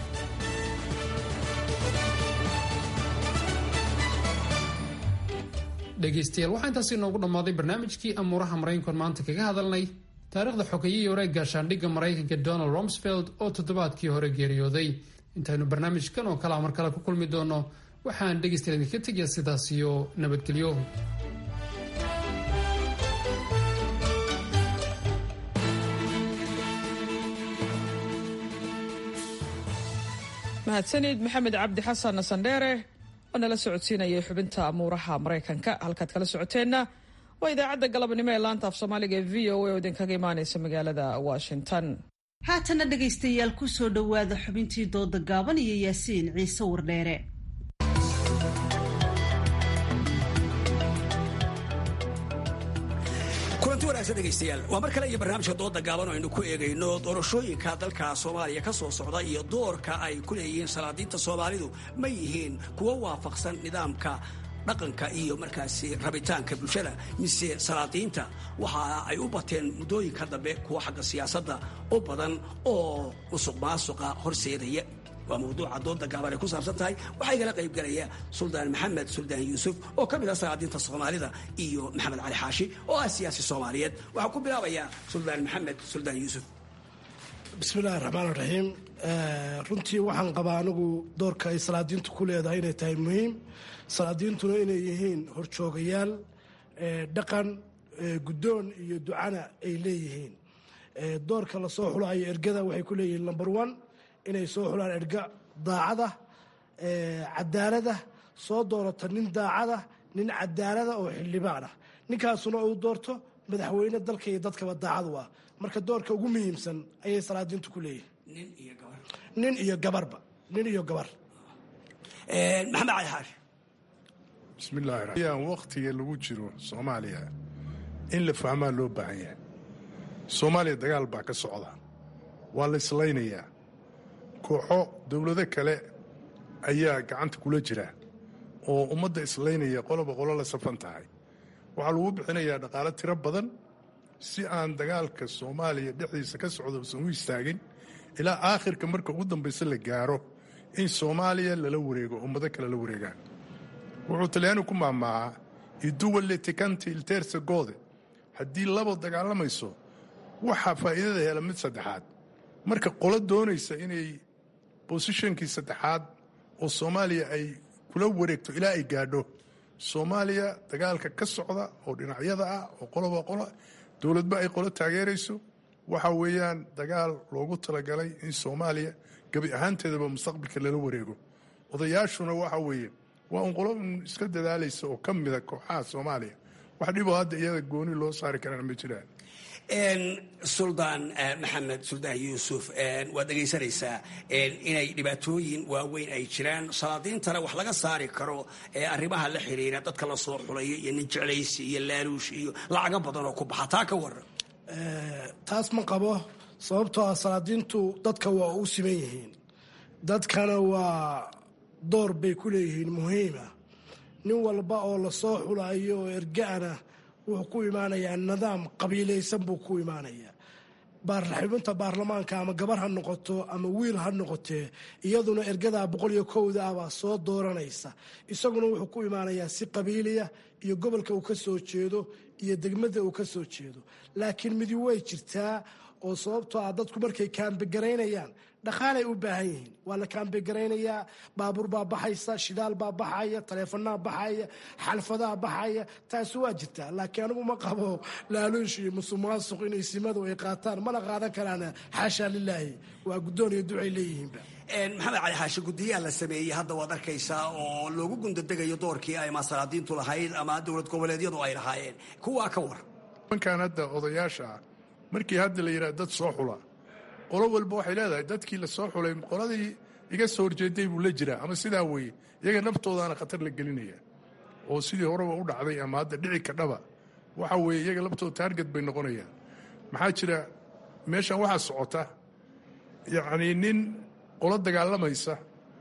K: dhegaystayaal waxaa intaasi inoogu dhammaaday barnaamijkii amuuraha maraykanku maanta kaga hadalnay taariikhda xogayihii hore gaashaandhigga maraykanka donald rumsfeld oo toddobaadkii hore geeriyooday intaynu barnaamijkan oo kalea mar kale ku kulmi doono waxaan dhegaystayaal idinka tegaya sidaas iyo nabadgelyo
A: mahadsanid maxamed cabdi xasan sandheere oo nala socodsiinayay xubinta amuuraha maraykanka halkaad kala socoteenna waa idaacadda galabnimo ee laanta af soomaaliga ee v o a oo idinkaga imaanaysa magaalada washington
B: haatana dhegaystayaal ku soo dhowaada xubintii dooda gaaban iyo yaasiin ciise wardheere
M: kulanti wanaagsan dhegaystayaal waa mar kale iyo barnaamijka dooda gaaban oo aynu ku eegayno doorashooyinka dalka soomaaliya ka soo socda iyo doorka ay ku leeyihiin salaadiinta soomaalidu ma yihiin kuwo waafaqsan nidaamka dhaqanka iyo markaasi rabitaanka bulshada mise salaadiinta waxa ay u bateen muddooyinka dambe kuwa xagga siyaasadda u badan oo musuq maasuqa horseedaya waa mawduuca dooda gaaban ay ku saabsan tahay waxaa igala qayb galaya suldaan maxamed suldaan yuusuf oo ka mid ah salaadiinta soomaalida iyo maxamed cali xaashi oo ah siyaasi soomaaliyeed waxaa ku bilaabayaa suldaan maxamed suldaan yuusuf
N: bismillahi raxmaan raxiim runtii waxaan qabaa anigu doorka ay salaadiintu ku leedahay inay tahay muhiim salaadiintuna inay yihiin horjoogayaal dhaqan guddoon iyo ducana ay leeyihiin doorka lasoo xulayo ergada waxay ku leeyihiin number one inay soo xulaan erga daacada cadaalada soo doorata nin daacada nin cadaalada oo xildhibaanah ninkaasuna uu doorto madaxweyne dalka iyo dadkaba daacadu ah marka doorka ugu muhiimsan ayay salaadiintu ku leeyihiin nin iyo gabarba nin iyo gabar
M: maxamed cali xaashi
O: bismillahi raxmaan wakhtiga lagu jiro soomaaliya in la fahmaa loo baahan yahay soomaaliya dagaal baa ka socda waa la islaynayaa kooxo dowlado kale ayaa gacanta kula jira oo ummadda islaynaya qoloba qolo la safan tahay waxaa lagu bixinayaa dhaqaalo tiro badan si aan dagaalka soomaaliya dhexdiisa ka socda usan u istaagin ilaa aakhirka marka ugu dambaysa la gaaro in soomaaliya lala wareego ummado kale la wareegaan wuxuu talyaani ku maamaahaa iduwalle tikanti ilteersa goode haddii labo dagaalamayso waxaa faa'iidada hela mid saddexaad marka qolo doonaysa inay bosishonkii saddexaad oo soomaaliya ay kula wareegto ilaa ay gaadho soomaaliya dagaalka ka socda oo dhinacyada ah oo qoloba qolo dowladba ay qolo taageerayso waxa weeyaan dagaal loogu talagalay in soomaaliya gebi ahaanteedaba mustaqbalka lala wareego odayaashuna waxa weeye waa un qolo un iska dadaalaysa oo ka mida kooxaha soomaaliya wax dhiboo hadda iyada gooni loo saari karana ma jiraan
M: suldaan maxamed suldaan yuusuf waad dhegaysanaysaa inay dhibaatooyin waaweyn ay jiraan salaadiintana wax laga saari karo arrimaha la xiriira dadka la soo xulayo iyo nin jeclaysi iyo laaluush iyo lacago badan oo ku baxa taa ka waran
N: taas ma qabo sababtoo ah salaadiintu dadka waa u siman yihiin dadkana waa door bay ku leeyihiin muhiima nin walba oo lasoo xulayo oo ergaana wuxuu ku imaanayaa nidaam qabiilaysan buu ku imaanayaa xubinta baarlamaanka ama gabar ha noqoto ama wiil ha noqotee iyaduna ergadaa boqol iyo kowda ah baa soo dooranaysa isaguna wuxuu ku imaanayaa si qabiiliya iyo gobolka uu ka soo jeedo iyo degmada uu ka soo jeedo laakiin midi way jirtaa oo sababtoo ah dadku markay kaambegaraynayaan dhaqaalay u baahan yihiin waa la kaambegaraynaya baabuur baa baxaysa shidaal baa baxaya taleefanaa baxaya xalfadaa baxaya taasi waa jirtaa laakiin anigu ma qabo laaluush iyo musuqmaasuq inay simadu ay qaataan mana qaadan karaan xaashaa lilaahi waa guddoon iyo ducay leeyihiinba
M: maxamed cali xaashi guddiyaha la sameeyey hadda waad arkaysaa oo loogu gundadegayo doorkii ay masalaadiintu lahayd ama dowlad goboleedyadu ay lahaayeen kuwaa ka war
O: nimankan hadda odayaasha ah markii hadda la yidhaha dad soo xula qolo walba waxay leedahay dadkii la soo xulay qoladii iga soo horjeeday buu la jiraa ama sidaa weeye iyaga naftoodaana khatar la gelinaya oo sidii horeba u dhacday ama hadda dhici kadhaba waxa weeye iyaga laftooda taarget bay noqonayaan maxaa jira meeshan waxaa socota yacnii nin qolo dagaalamaysa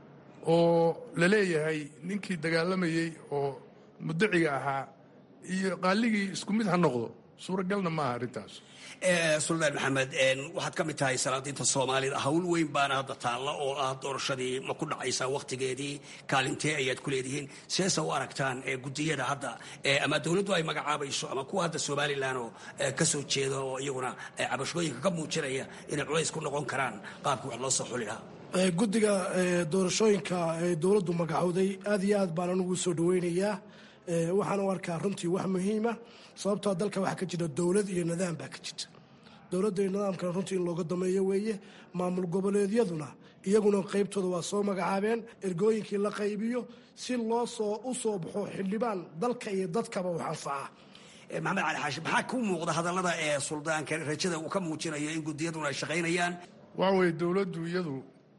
O: oo la leeyahay ninkii dagaalamayey oo mudaciga ahaa iyo qaaligii isku mid ha noqdo suuragalna maaha arrintaas
M: suldaan maxamed waxaad ka mid tahay salaadiinta soomaalida hawl weyn baana hadda taalla oo ah doorashadii ma ku dhacaysaa wakhtigeedii kaalintee ayaad ku leedihiin seesa u aragtaan gudiyada hadda ama dowladdu ay magacaabayso ama kuwa hadda somalilan oo ka soo jeeda oo iyaguna cabashooyinka ka muujinaya inay culays ku noqon karaan qaabkii wax loo soo xuli lahaa
N: guddiga doorashooyinka ee dowladdu magacowday aad iyo aad baan anugu soo dhaweynayaa waxaan u arkaa runtii wax muhiima sababtoo dalka waxaa ka jira dowlad iyo nidaam baa ka jirta dowladda iyo nidaamkana runtii in looga dameeyo weeye maamul goboleedyaduna iyaguna qaybtooda waa soo magacaabeen ergooyinkii la qaybiyo si loo soo u soo baxo xildhibaan dalka iyo dadkaba wax anfaca
M: maxamed cali xaashi maxaa ku muuqda hadallada ee suldaanka rajada uu ka muujinayo in gudiyaduna ay shaqaynayaan
O: waxa weeye dowladdu iyadu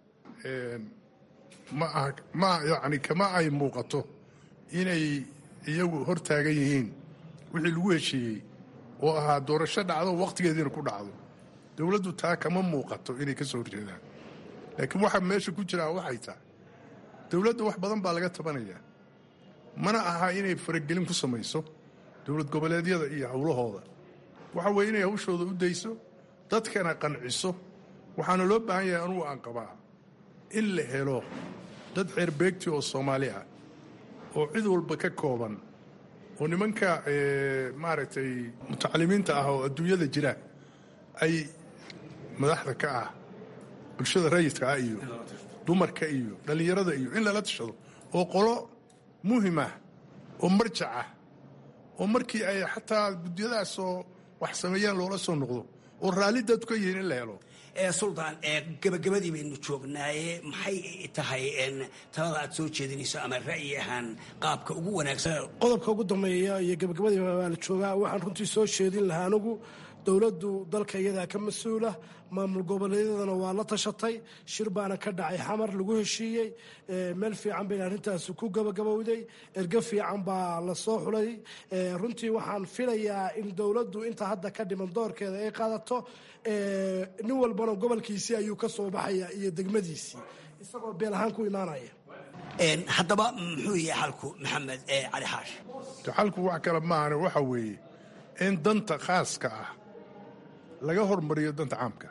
O: ma aha ma yacni kama ay muuqato inay iyagu hor taagan yihiin wixii lagu heshiiyey oo ahaa doorasho dhacdo wakhtigeediina ku dhacdo dowladdu taa kama muuqato inay ka soo horjeedaan laakiin waxa meesha ku jiraa waxay tahay dowladda wax badan baa laga tabanayaa mana aha inay faragelin ku samayso dowlad goboleedyada iyo howlahooda waxa weeye inay hawshooda u dayso dadkana qanciso waxaana loo baahan yahay anugu aan qabaa in la helo dad xeerbeegti oo soomaali ah oo cid walba ka kooban oo nimanka maaragtay mutacalimiinta ah oo adduunyada jira ay madaxda ka ah bulshada rayidka ah iyo dumarka iyo dhallinyarada iyo in lala tashado oo qolo muhim ah oo marjac ah oo markii ay xataa guddiyadaasoo wax sameeyaan loola soo noqdo oo raalli dadku ka yihiin in la helo
M: suldaan gabagabadii baynu joognaaye maxay tahay talada aad soo jeedinayso ama ra'yi ahaan qaabka ugu wanaagsan
N: qodobka ugu dambeeya iyo gabagabadii waa la joogaa waxaan runtii soo jeedin lahaa anigu dowladdu dalka iyadaa ka mas-uula maamul goboleedyadana waa la tashatay shir baana ka dhacay xamar lagu heshiiyey meel fiican bayna arrintaasi ku gabagabowday erge fiican baa la soo xulay runtii waxaan filayaa in dowladdu inta hadda ka dhiman doorkeeda ay qaadato nin walbana gobolkiisii ayuu ka soo baxaya iyo degmadiisii isagoo beel ahaan ku imaanaya
M: haddaba muxuu yahay xalku maxamed cali xaash
O: xalku wax kale maahane waxa weeye in danta khaaska ah laga hormariyo danta caamka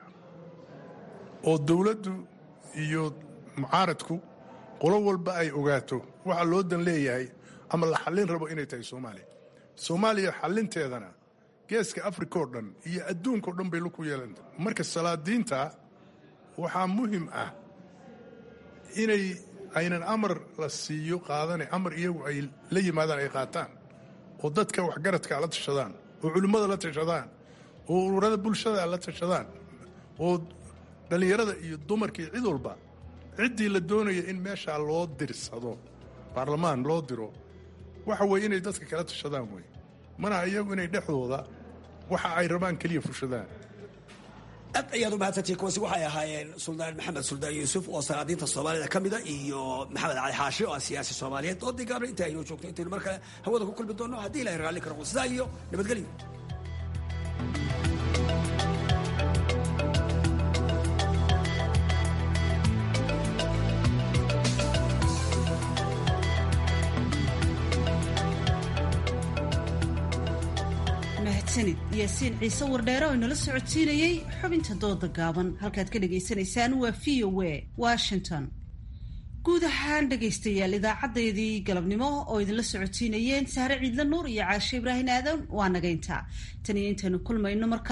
O: oo dowladdu iyo mucaaradku qolo walba ay ogaato waxa loo dan leeyahay ama la xallin rabo inay tahay soomaaliya soomaaliya xallinteedana geeska afrika oo dhan iyo adduunka o dhan bay laku yeelanta marka salaadiinta waxaa muhim ah inay aynan amar la siiyo qaadane amar iyagu ay la yimaadaan ay qaataan oo dadka waxgaradka la tashadaan oo culimmada la tashadaan oo ururada bulshada la tashadaan oo dhallinyarada iyo dumarka iyo cid walba ciddii la doonaya in meeshaa loo dirsado baarlamaan loo diro waxa weeye inay dadka kala tashadaan wey mana iyagu inay dhexdooda waxa ay rabaan keliya fushadaan
M: aad ayaad u mahadsantihi kuwaasi waxay ahaayeen suldaan maxamed suldaan yuusuf oo salaadiinta soomaalida ka mida iyo maxamed cali xaashi oo ah siyaasi soomaaliyeed oo digaabna inta aynoo joogto intaynu mar kale hawada ku kulmi doonno haddii ilahay raalli ka noqdo sidaa iyo nabadgelyo
B: mahadsanid yaasiin ciise wardheere oo inala socodsiinayey xubinta dooda gaaban halkaad ka dhagaysanaysaan waa v o a washington guud ahaan dhegaystayaal idaacadeedii galabnimo oo idinla socodsiinayeen sahre ciidla nuur iyo caashe ibraahin aadan waa nagaynta tan iyo intaynu kulmayno marka